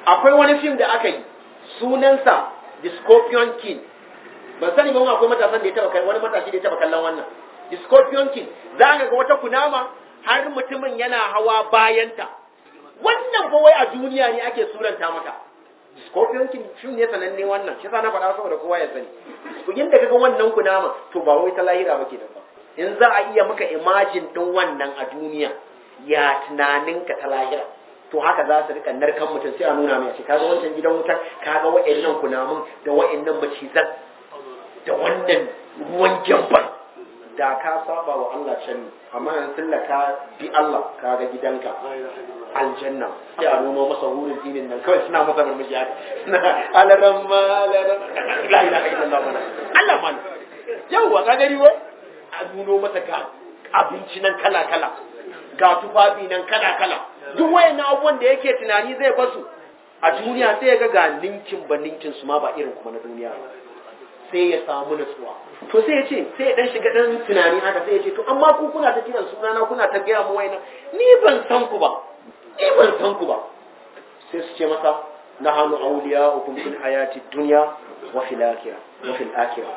akwai wani fim da aka yi sunansa The Scorpion King ban sani ba akwai matasan da ya taba wani matashi da ya taba kallon wannan The Scorpion King za ka ga wata kunama har mutumin yana hawa bayanta wannan fa wai a duniya ne ake suranta mata Scorpion King fim ne sananne wannan shi na faɗa saboda kowa ya sani to yadda kaga wannan kunama to ba wai ta lahira ba kenan ba in za a iya maka imajin din wannan a duniya ya tunaninka ta lahira to haka za su rika narkan mutum sai a nuna mai ce kaga wancan gidan wutar kaga wa'annan kunamun da wa'annan macizan da wannan ruwan gyamban da ka saba wa Allah can amma yanzu tun ka bi Allah ka ga gidanka aljanna sai a noma masa hurin dinin nan kawai suna masa murmushi haka suna alaran ma alaran la ilaha illallah mana Allah man yawwa ka gani wai a nuno masa ga abinci nan kala kala ga tufafi nan kala kala duk wayannan abubuwan da yake tunani zai basu a duniya sai ya ga ga ninkin ba ninkin su ma ba irin kuma na duniya ba sai ya samu nutsuwa to sai ya ce sai ya dan shiga dan tunani haka sai ya ce to amma ku kuna ta kiran sunana kuna ta gaya mu waina ni ban san ku ba ni ban san ku ba sai su ce masa nahanu awliya'ukum fil hayati dunya wa fil akhirah wa fil akhirah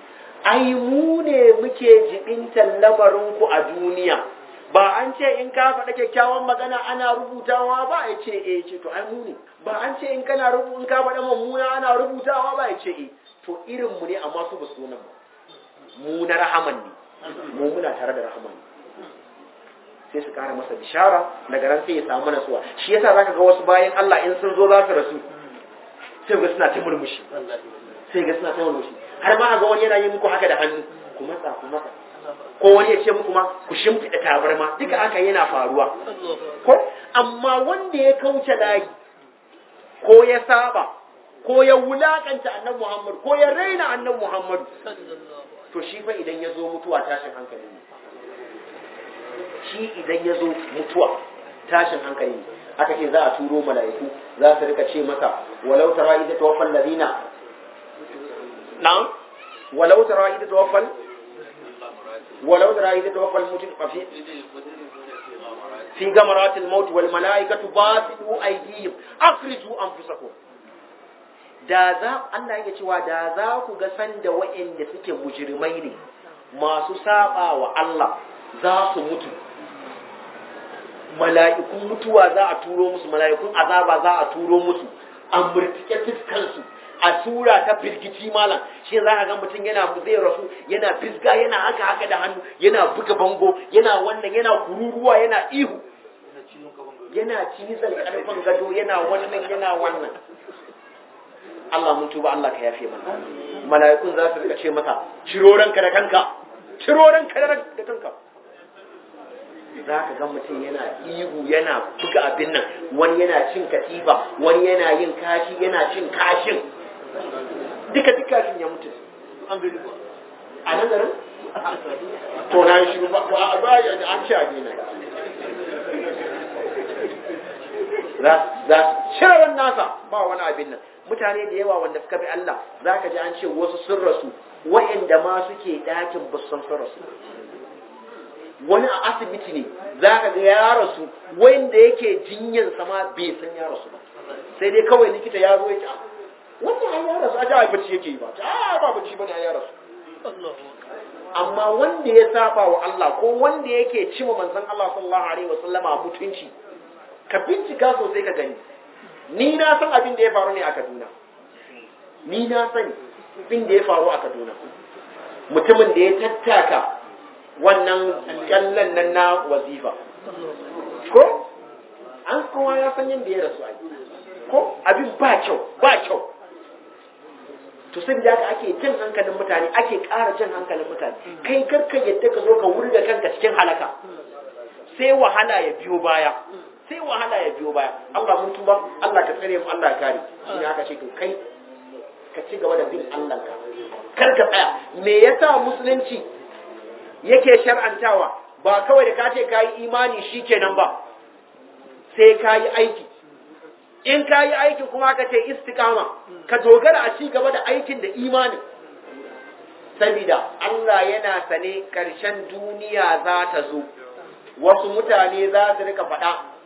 ai mu ne muke jibintan lamarin ku a duniya ba an ce in ka faɗa kyakkyawan magana ana rubutawa ba ya ce eh ce to ai mu ne ba an ce in kana rubu in ka faɗa mummuna ana rubutawa ba ya ce eh to irin mu ne amma su ba su nan ba mu na rahaman ne mu muna tare da rahaman ne sai su kara masa bishara daga ran sai ya samu nasuwa shi yasa zaka ga wasu bayan Allah in sun zo za su rasu sai ga suna ta murmushi sai ga suna ta murmushi har ma ga wani yana yi muku haka da hannu ku matsa ku matsa ko wani ya ce muku ma ku shimfiɗa tabarma duka haka yana faruwa ko amma wanda ya kauce layi ko ya saba ko ya wulakanta annabi Muhammad ko ya raina annabi Muhammad to shi fa idan ya zo mutuwa tashin hankali ne shi idan ya zo mutuwa tashin hankali ne aka ce za a turo mala'iku za su rika ce masa walau tara idza tawaffal ladina na'am walau tara idza tawaffal walau tara idza tawaffal mutin fi fi gamaratil maut wal mala'ikatu basitu aydihim akhriju anfusakum da za Allah yake cewa da za ku ga sanda waɗanda suke mujrimai ne masu saba wa Allah za su mutu mala'ikun mutuwa za a turo musu mala'ikun azaba za a turo musu a murtike fiskansu a sura ta firgici malam shi za ka ga mutum yana zai rasu yana fisga yana haka haka da hannu yana buga bango yana wannan yana kururuwa yana ihu yana cizon karfin gado yana wannan yana wannan Allah mun tuba Allah ka yafe mana mala'ikun za su rika ce masa ciro ranka da kanka ciro ranka da kanka za ka ga mutum yana ihu yana buga abin nan wani yana cin katifa wani yana yin kashi yana cin kashin duka duka kashin ya mutu a nan garin to na yi shiru ba a ba an ce a dina za shirin nasa ba wani abin nan mutane da yawa wanda suka bi Allah za ka ji an ce wasu sun rasu wa'anda ma suke ɗakin ba sun rasu wani a asibiti ne za ka ga ya rasu wanda yake jinyan sama bai san ya rasu ba sai dai kawai likita ya zo ya ce wannan an ya rasu a ji bacci yake yi ba a ba bacci bane ya rasu amma wanda ya saba wa Allah ko wanda yake cima manzon Allah sallallahu alaihi wasallama mutunci ka bincika sosai ka gani ni na san abin da ya faru ne a Kaduna ni na sani abin da ya faru a Kaduna mutumin da ya tattaka wannan kyallan nan na wazifa ko an kowa ya san yadda ya rasu a ko abin ba kyau ba kyau to sai da ake jan hankalin mutane ake ƙara jan hankalin mutane kai karka yadda ka zo ka wurga kanka cikin halaka sai wahala ya biyo baya sai wahala ya biyo baya Allah mun tuba Allah ka tsare mu Allah ya kare shi aka ce to kai ka ci gaba da bin Allah ka kar ka tsaya me yasa musulunci yake shar'antawa ba kawai da ka ce ka yi imani shi kenan ba sai ka yi aiki in ka yi aiki kuma ka ce istikama ka dogara a ci gaba da aikin da imani sabida Allah yana sane ƙarshen duniya za ta zo wasu mutane za su rika faɗa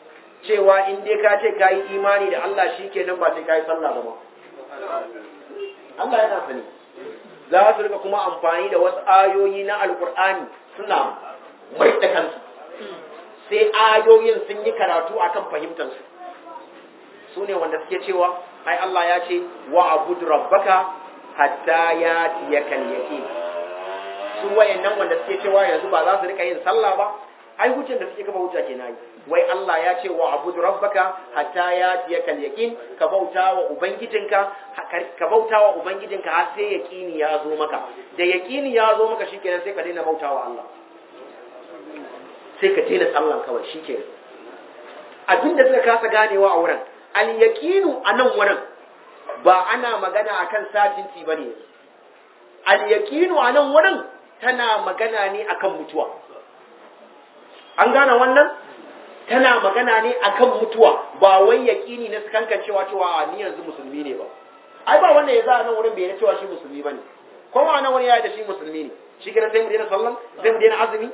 cewa in dai ka ce ka yi imani da Allah shi kenan ba sai ka yi sallah ba ma Allah yana sani za su rika kuma amfani da wasu ayoyi na alkur'ani suna mai da kansu sai ayoyin sun yi karatu akan fahimtansu su ne wanda suke cewa ai Allah ya ce wa abud rabbaka hatta ya tiyakal yaqin su wayannan wanda suke cewa yanzu ba za su rika yin sallah ba ai hujjar da suke kafa hujja kenan wai Allah ya ce wa abud rabbaka hatta ya tiyakal yaqin ka bauta wa ubangijinka ka bauta wa ubangijinka har sai yaqini ya zo maka da yaqini ya zo maka shikenan sai ka daina bauta wa Allah sai ka daina sallan kawai shikenan abinda suka kasa ganewa a wurin al yaqinu a nan wurin ba ana magana akan satinti bane al yaqinu a nan wurin tana magana ne akan mutuwa an gane wannan tana magana ne akan mutuwa ba wai yaqini na kankan cewa cewa ni yanzu musulmi ne ba ai ba wannan ya za nan wurin bai na cewa shi musulmi bane ko ma nan wani ya da shi musulmi ne shi kenan sai mu daina sallan sai mu daina azumi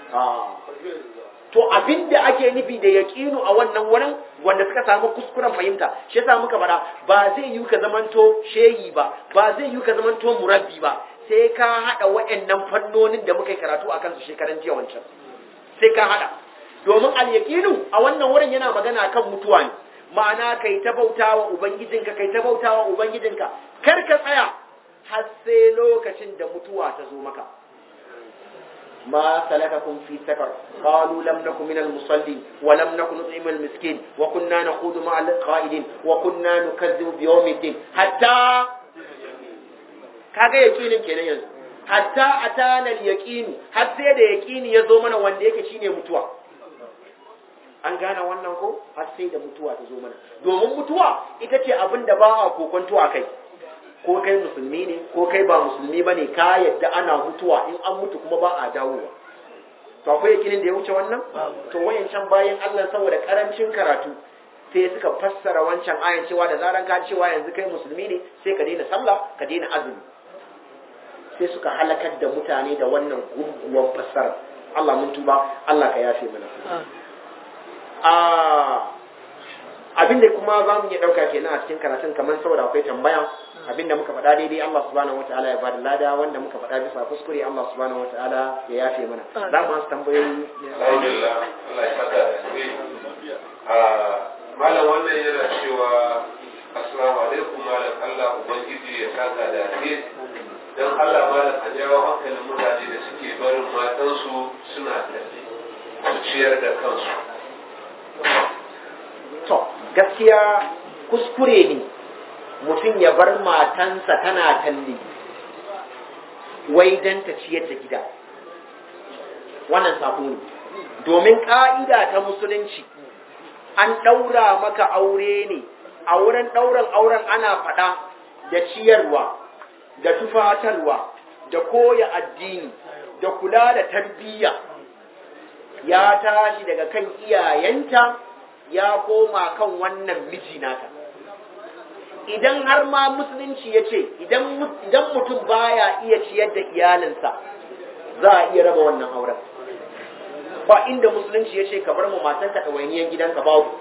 to abinda ake nufi da yaqinu a wannan wurin wanda suka samu kuskuren fahimta shi yasa muka fara ba zai yi ka zamanto shehi ba ba zai yi ka zamanto murabbi ba sai ka hada waɗannan fannonin da muka yi karatu akan su shekaran jiya wancan sai ka hada domin al-yaqinu a wannan wurin yana magana kan mutuwa ne ma'ana kai ta bautawa ubangijinka kai ta bautawa ubangijinka kar ka tsaya har sai lokacin da mutuwa ta zo maka ما سلككم في سكر قالوا لم نكن من المصلين ولم نكن نطعم المسكين وكنا نخوض مع القائدين وكنا نكذب بيوم الدين حتى kaga yakinin kenan yanzu hatta atana al-yaqin har sai da yaqini ya zo mana wanda yake shine mutuwa an gane wannan ko har sai da mutuwa ta zo mana domin mutuwa ita ce abin da ba a kokonto a kai ko kai musulmi ne ko kai ba musulmi ba ne ka yadda ana mutuwa in an mutu kuma ba a dawowa to akwai yakinin da ya wuce wannan to wayancan bayan Allah saboda karancin karatu sai suka fassara wancan ayan cewa da zaran ka cewa yanzu kai musulmi ne sai ka daina sallah ka daina azumi sai suka halakar da mutane da wannan gurguwar fassara Allah mun tuba Allah ka yafe mana abinda kuma za mu iya ɗauka kenan a cikin karatun kamar saboda akwai tambaya abinda muka faɗa daidai Allah subhanahu wataala ya bada lada wanda muka faɗa bisa kuskure Allah subhanahu wataala ya yafe mana za mu wasu tambayoyi alhamdulillah Allah ya saka da a malam wannan yana cewa assalamu alaikum malam Allah ubangiji ya saka da alheri dan Allah malam a jawo hankalin mutane da suke barin matansu suna tafi su ciyar da kansu to gaskiya kuskure ne mutum ya bar matansa tana talle wai dan ta ciyar da gida wannan sako ne domin ka'ida ta musulunci an ɗaura maka aure ne a wurin ɗauran auren ana faɗa da ciyarwa da tufatarwa da koya addini da kula da tarbiyya ya tashi daga kan iyayenta ya koma kan wannan miji naka idan har ma musulunci ya ce idan mutum baya iya ciyar da iyalinsa za a iya raba wannan auren ba inda musulunci ya ce ka bar mu matanka ɗawainiyar gidanka babu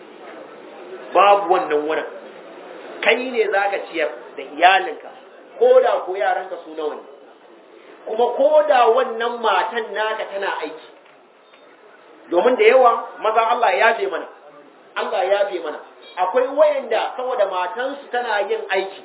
babu wannan wurin kai ne za ka ciyar da iyalinka ko da ko yaranka su nawa ne kuma ko da wannan matan naka tana aiki domin da yawa maza Allah ya fi mana Allah ya fi mana akwai wayanda saboda matansu tana yin aiki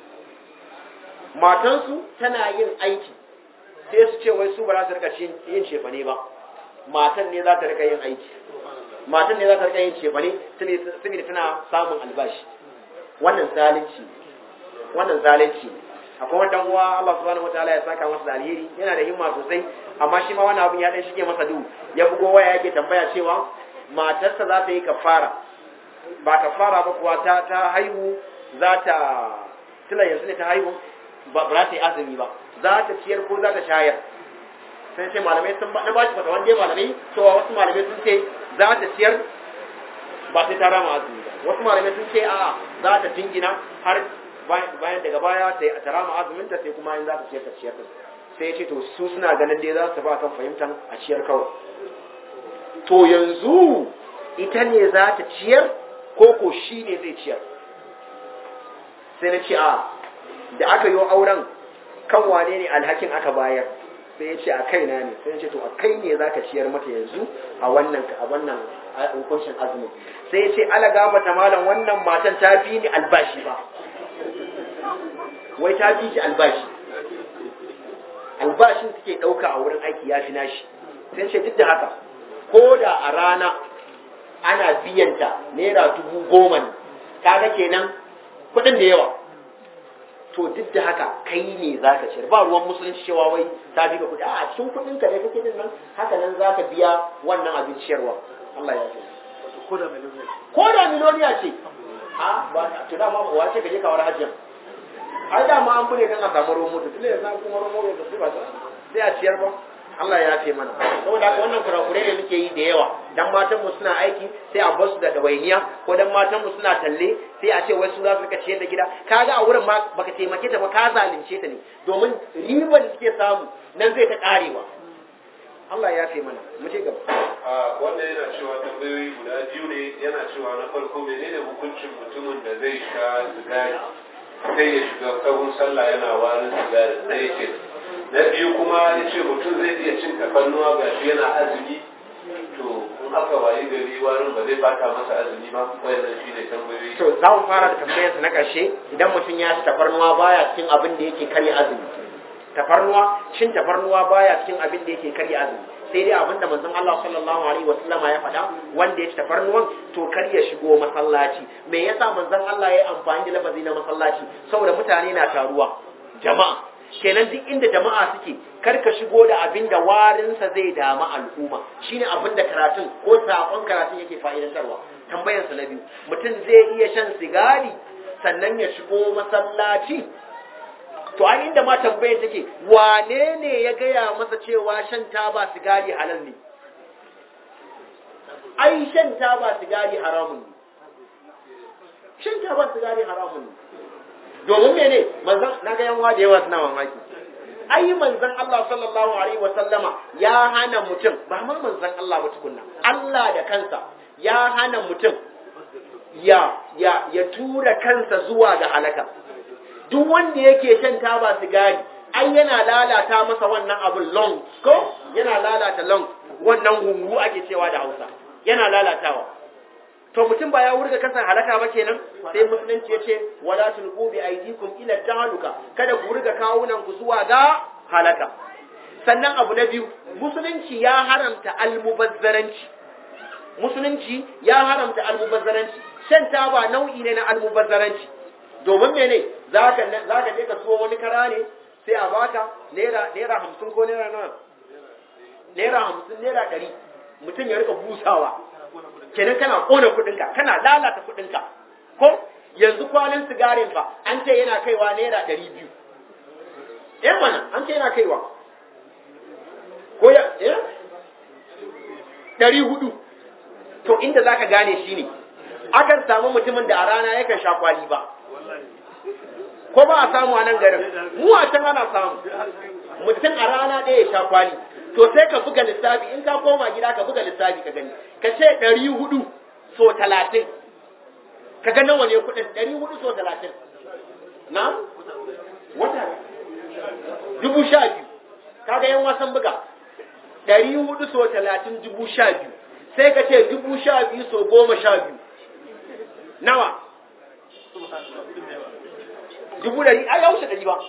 matansu tana yin aiki sai su ce wai su ba za su rika yin cefane ba matan ne za ta rika yin aiki matan ne za ta rika yin cefane saboda tana samun albashi wannan zalunci wannan zalunci akwai wani uwa Allah subhanahu wataala ya saka masa da alheri yana da himma sosai amma shi ma wani abin ya dan shige masa duhu ya bugo waya yake tambaya cewa matarsa za ta yi kafara ba kafara ba kuwa ta ta haihu za ta tila yanzu ne ta haihu ba za ta yi azumi ba za ta ciyar ko za ta shayar sai ce malamai sun ba na ba shi fata wanda malamai cewa wasu malamai sun ce za ta ciyar ba sai ta rama azumi ba wasu malamai sun ce a za ta jingina har bayan daga baya ta rama azuminta sai kuma in za ta ciyar ta ciyar sai ya ce to su suna ganin dai za su ba kan fahimtar a ciyar kawai to yanzu ita ne za ta ciyar ko ko shi ne zai ciyar sai na ce a da aka yi auren kan wane ne alhakin aka bayar sai ya ce a kaina ne sai ya ce to a kai ne za ka ciyar mata yanzu a wannan a wannan hukuncin azumin sai ya ce ala gaba ta malam wannan matan ta fi ni albashi ba wai ta fi shi albashi albashin take ɗauka a wurin aiki ya fi nashi sai ce duk da haka ko da a rana ana biyanta naira dubu goma ne kaga kenan kuɗin da yawa to duk da haka kai ne za ka ciyar ba ruwan musulunci cewa wai ta bi ka kuɗi a cikin kuɗin ka da kake din nan haka nan za ka biya wannan abin ciyarwa Allah ya ce ko da miliyan ko da miliyoniya ce a ba to da ma wace ka je ka war hajjin ai da ma an bude kan a samu romo to tunda yanzu kuma romo bai tafi ba sai a ciyar ba Allah ya ce mana saboda haka wannan kurakure ne muke yi da yawa dan matan mu suna aiki sai a basu da dawainiya ko dan matan mu suna talle sai a ce wai su za su rika ciyar da gida kaga a wurin ma baka taimake ta ba ka zalunce ta ne domin riban da suke samu nan zai ta karewa Allah ya ce mana mu je gaba a wannan yana cewa tambayoyi guda biyu ne yana cewa na farko menene hukuncin mutumin da zai sha sigari sai ya shiga kawun sallah yana warin sigari na yake na biyu kuma ya ce mutum zai iya cin tafannuwa ga shi yana azumi to in aka wayi gari warin ba zai bata masa azumi ba wayannan shi ne tambayoyi to za mu fara da tambayarsa na ƙarshe idan mutum ya ci tafarnuwa baya cikin abin da yake karya azumi tafarnuwa cin tafarnuwa baya cikin abin da yake karya azumi sai dai abinda manzon Allah sallallahu alaihi wasallama ya faɗa wanda ya ci tafarnuwan to kar ya shigo masallaci me yasa manzon Allah ya amfani da lafazi na masallaci saboda mutane na taruwa jama'a kenan duk inda jama'a suke kar ka shigo da abin da warinsa zai dama al'umma shine abin da karatun ko sakon karatun yake fa'idantarwa tambayarsa na biyu mutum zai iya shan sigari sannan ya shigo masallaci to a inda ma tambayar take wane ne ya gaya masa cewa shan taba sigari halal ne ai shan taba sigari haramun ne shan taba sigari haramun ne domin mene manzon na ga yanwa da yawa suna mamaki ai manzon Allah sallallahu alaihi wa sallama ya hana mutum ba ma manzon Allah ba tukunna Allah da kansa ya hana mutum ya ya ya tura kansa zuwa ga halaka duk wanda yake shan taba sigari ai yana lalata masa wannan abun long ko yana lalata long wannan hungu ake cewa da Hausa yana lalatawa to mutum ba ya wurga kansa halaka ba kenan sai musulunci ya ce wala tulqu bi aydikum ila tahaluka kada ku wurga kawunan ku zuwa ga halaka sannan abu na biyu musulunci ya haramta almubazzaranci musulunci ya haramta almubazzaranci shan taba nau'i ne na almubazzaranci domin mene za ka je ka so wani kara ne sai a baka naira hamsin ko naira nawa naira hamsin naira ɗari mutum ya rika busawa kenan kana ƙona kuɗinka kana lalata kuɗinka ko yanzu kwanan sigarin fa an ce yana kaiwa naira ɗari biyu ɗan mana an ce yana kaiwa ko ya ɗari hudu to inda za ka gane shi ne akan samu mutumin da a rana yakan sha kwali ba ko ba a samu a nan garin mu a can ana samu mutum a rana ɗaya ya sha kwali to sai ka buga lissafi in ka koma gida ka buga lissafi ka gani ka ce ɗari hudu so talatin ka ga nawa ne kuɗin ɗari hudu so talatin na wata dubu sha biyu ka ga yan wasan buga ɗari hudu so talatin dubu sha biyu sai ka ce dubu sha biyu so goma sha biyu nawa dubu ɗari a ya wuce ɗari ba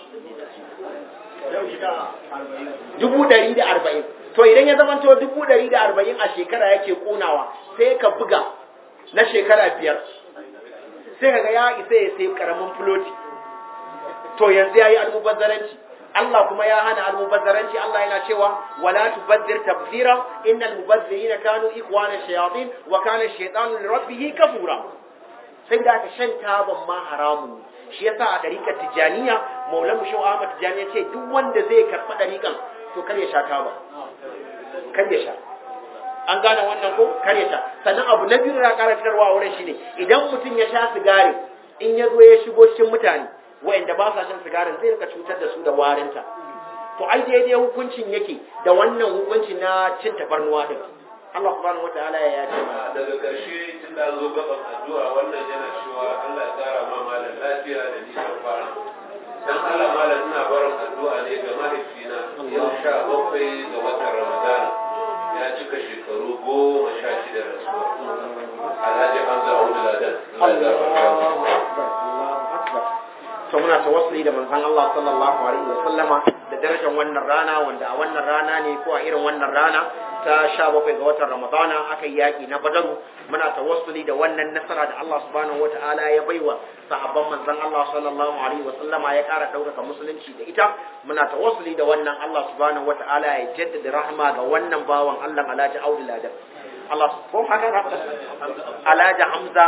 dubu ɗari da arba'in to idan ya zama to dubu ɗari da arba'in a shekara yake ƙonawa sai ka buga na shekara biyar sai kaga ya isa ya sai karamin filoti to yanzu ya yi almubazzaranci Allah kuma ya hana almubazzaranci Allah yana cewa wala tubazzir tabzira innal mubazzirina kanu ikwana shayatin wa kana shaytanu li rabbih kafura sai da aka shan taban ma haramun ne shi yasa a dariƙar tijaniya maulan mu shau ahmad tijani ya ce duk wanda zai karɓi dariƙan to kar ya sha taba kar ya sha an gane wannan ko kar ya sha sannan abu na biyu da ƙara fitarwa a wurin shine idan mutum ya sha sigari in ya zo ya shigo cikin mutane wa'anda ba sa shan sigarin zai rika cutar da su da warinta to ai daidai hukuncin yake da wannan hukuncin na cin tafarnuwa din Allah subhanahu wataala ya yace mana daga ƙarshe tun da zo gaban addu'a wannan yana cewa Allah ya kara ma malam lafiya da nisan fara dan Allah malam ina barin addu'a ne ga mahaifina yau sha bakwai ga watan Ramadan ya cika shekaru goma sha shida da rasuwa Alhaji Hamza Audu Ladan Allah ya gafarta to muna tawassuli da manzon Allah sallallahu alaihi wa sallama da darajar wannan rana wanda a wannan rana ne ko a irin wannan rana ta 17 ga watan Ramadana aka yi yaki na Badaru muna tawassuli da wannan nasara da Allah subhanahu wataala ya baiwa sahabban manzon Allah sallallahu alaihi wa sallama ya kara ɗaukaka musulunci da ita muna tawassuli da wannan Allah subhanahu wataala ya jaddada rahma ga wannan bawan Allah Alhaji Audu Ladan Allah ko haka na Alhaji Hamza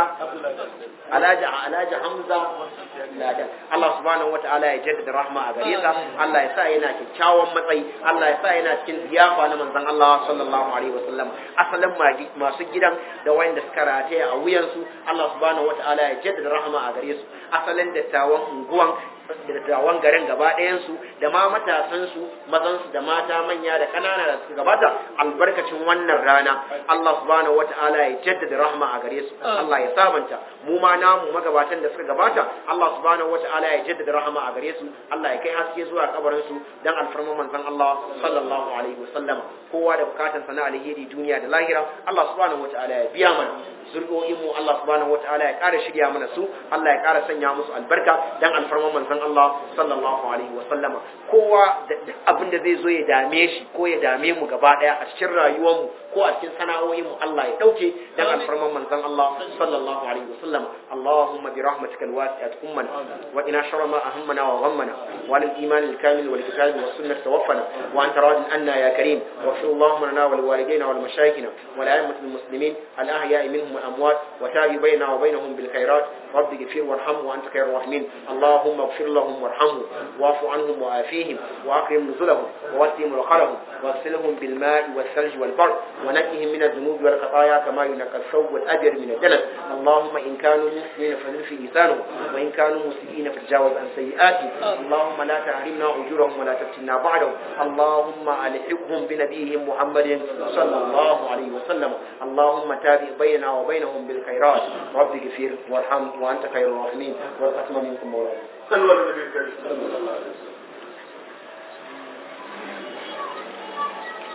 Alhaji Alhaji Hamza Ladan Allah subhanahu wataala ya jaddada rahma a gare sa Allah ya sa yana kyakkyawan matsayi Allah ya sa yana cikin ziyafa na manzon Allah sallallahu alaihi wasallam asalin masu gidan da wanda suka rataya a wuyansu Allah subhanahu wataala ya jaddada rahma a gare su asalin dattawan unguwan dattawan garin gaba ɗayansu da ma matasansu mazansu da mata manya da ƙanana da suka gabata albarkacin wannan rana Allah subhanahu wata'ala ya jaddada rahma a gare su Allah ya sabanta mu ma namu magabatan da suka gabata Allah subhanahu wata'ala ya jaddada rahma a gare su Allah ya kai haske zuwa kabarin su dan alfarman manzon Allah sallallahu alaihi wasallam kowa da bukatun sana alheri duniya da lahira Allah subhanahu wata'ala ya biya mana zuri'o'in mu Allah subhanahu wata'ala ya ƙara shirya mana su Allah ya ƙara sanya musu albarka dan alfarman manzon Allah sallallahu alaihi wa sallama kowa da duk abin da zai zo ya dame shi ko ya dame mu gaba daya a cikin rayuwar mu ko a cikin sana'o'in mu Allah ya dauke dan alfarman manzon Allah sallallahu alaihi wa sallama Allahumma bi rahmatikal wasi'at ummana wa ina sharra ma ahammana wa ghammana wa lil iman al kamil wal kitab was sunnah tawaffana wa anta radin anna ya karim wa fi Allahumma lana wal walidayna wal mashayikhina wal a'immatil muslimin al ahya'i minhum wal amwat wa tabi bainana wa bainahum bil khairat رب اغفر وارحم وانت خير الراحمين اللهم اغفر لهم وارحمهم واعف عنهم وعافيهم واكرم نزلهم ووسع مدخلهم واغسلهم بالماء والثلج والبرد ونقهم من الذنوب والخطايا كما ينقى الثوب والأجر من الجنة اللهم إن كانوا مسلمين فنل في لسانهم وإن كانوا مسيئين فتجاوز عن سيئاتهم اللهم لا تحرمنا أجورهم ولا تفتنا بعدهم اللهم ألحقهم بنبيهم محمد صلى الله عليه وسلم اللهم تابع بيننا وبينهم بالخيرات رب اغفر وارحم وأنت خير الراحمين والختم منكم مولانا صلوا على النبي الكريم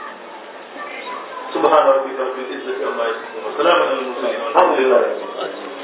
سبحان ربك رب العزة عما يصفون وسلام على المرسلين والحمد لله رب العالمين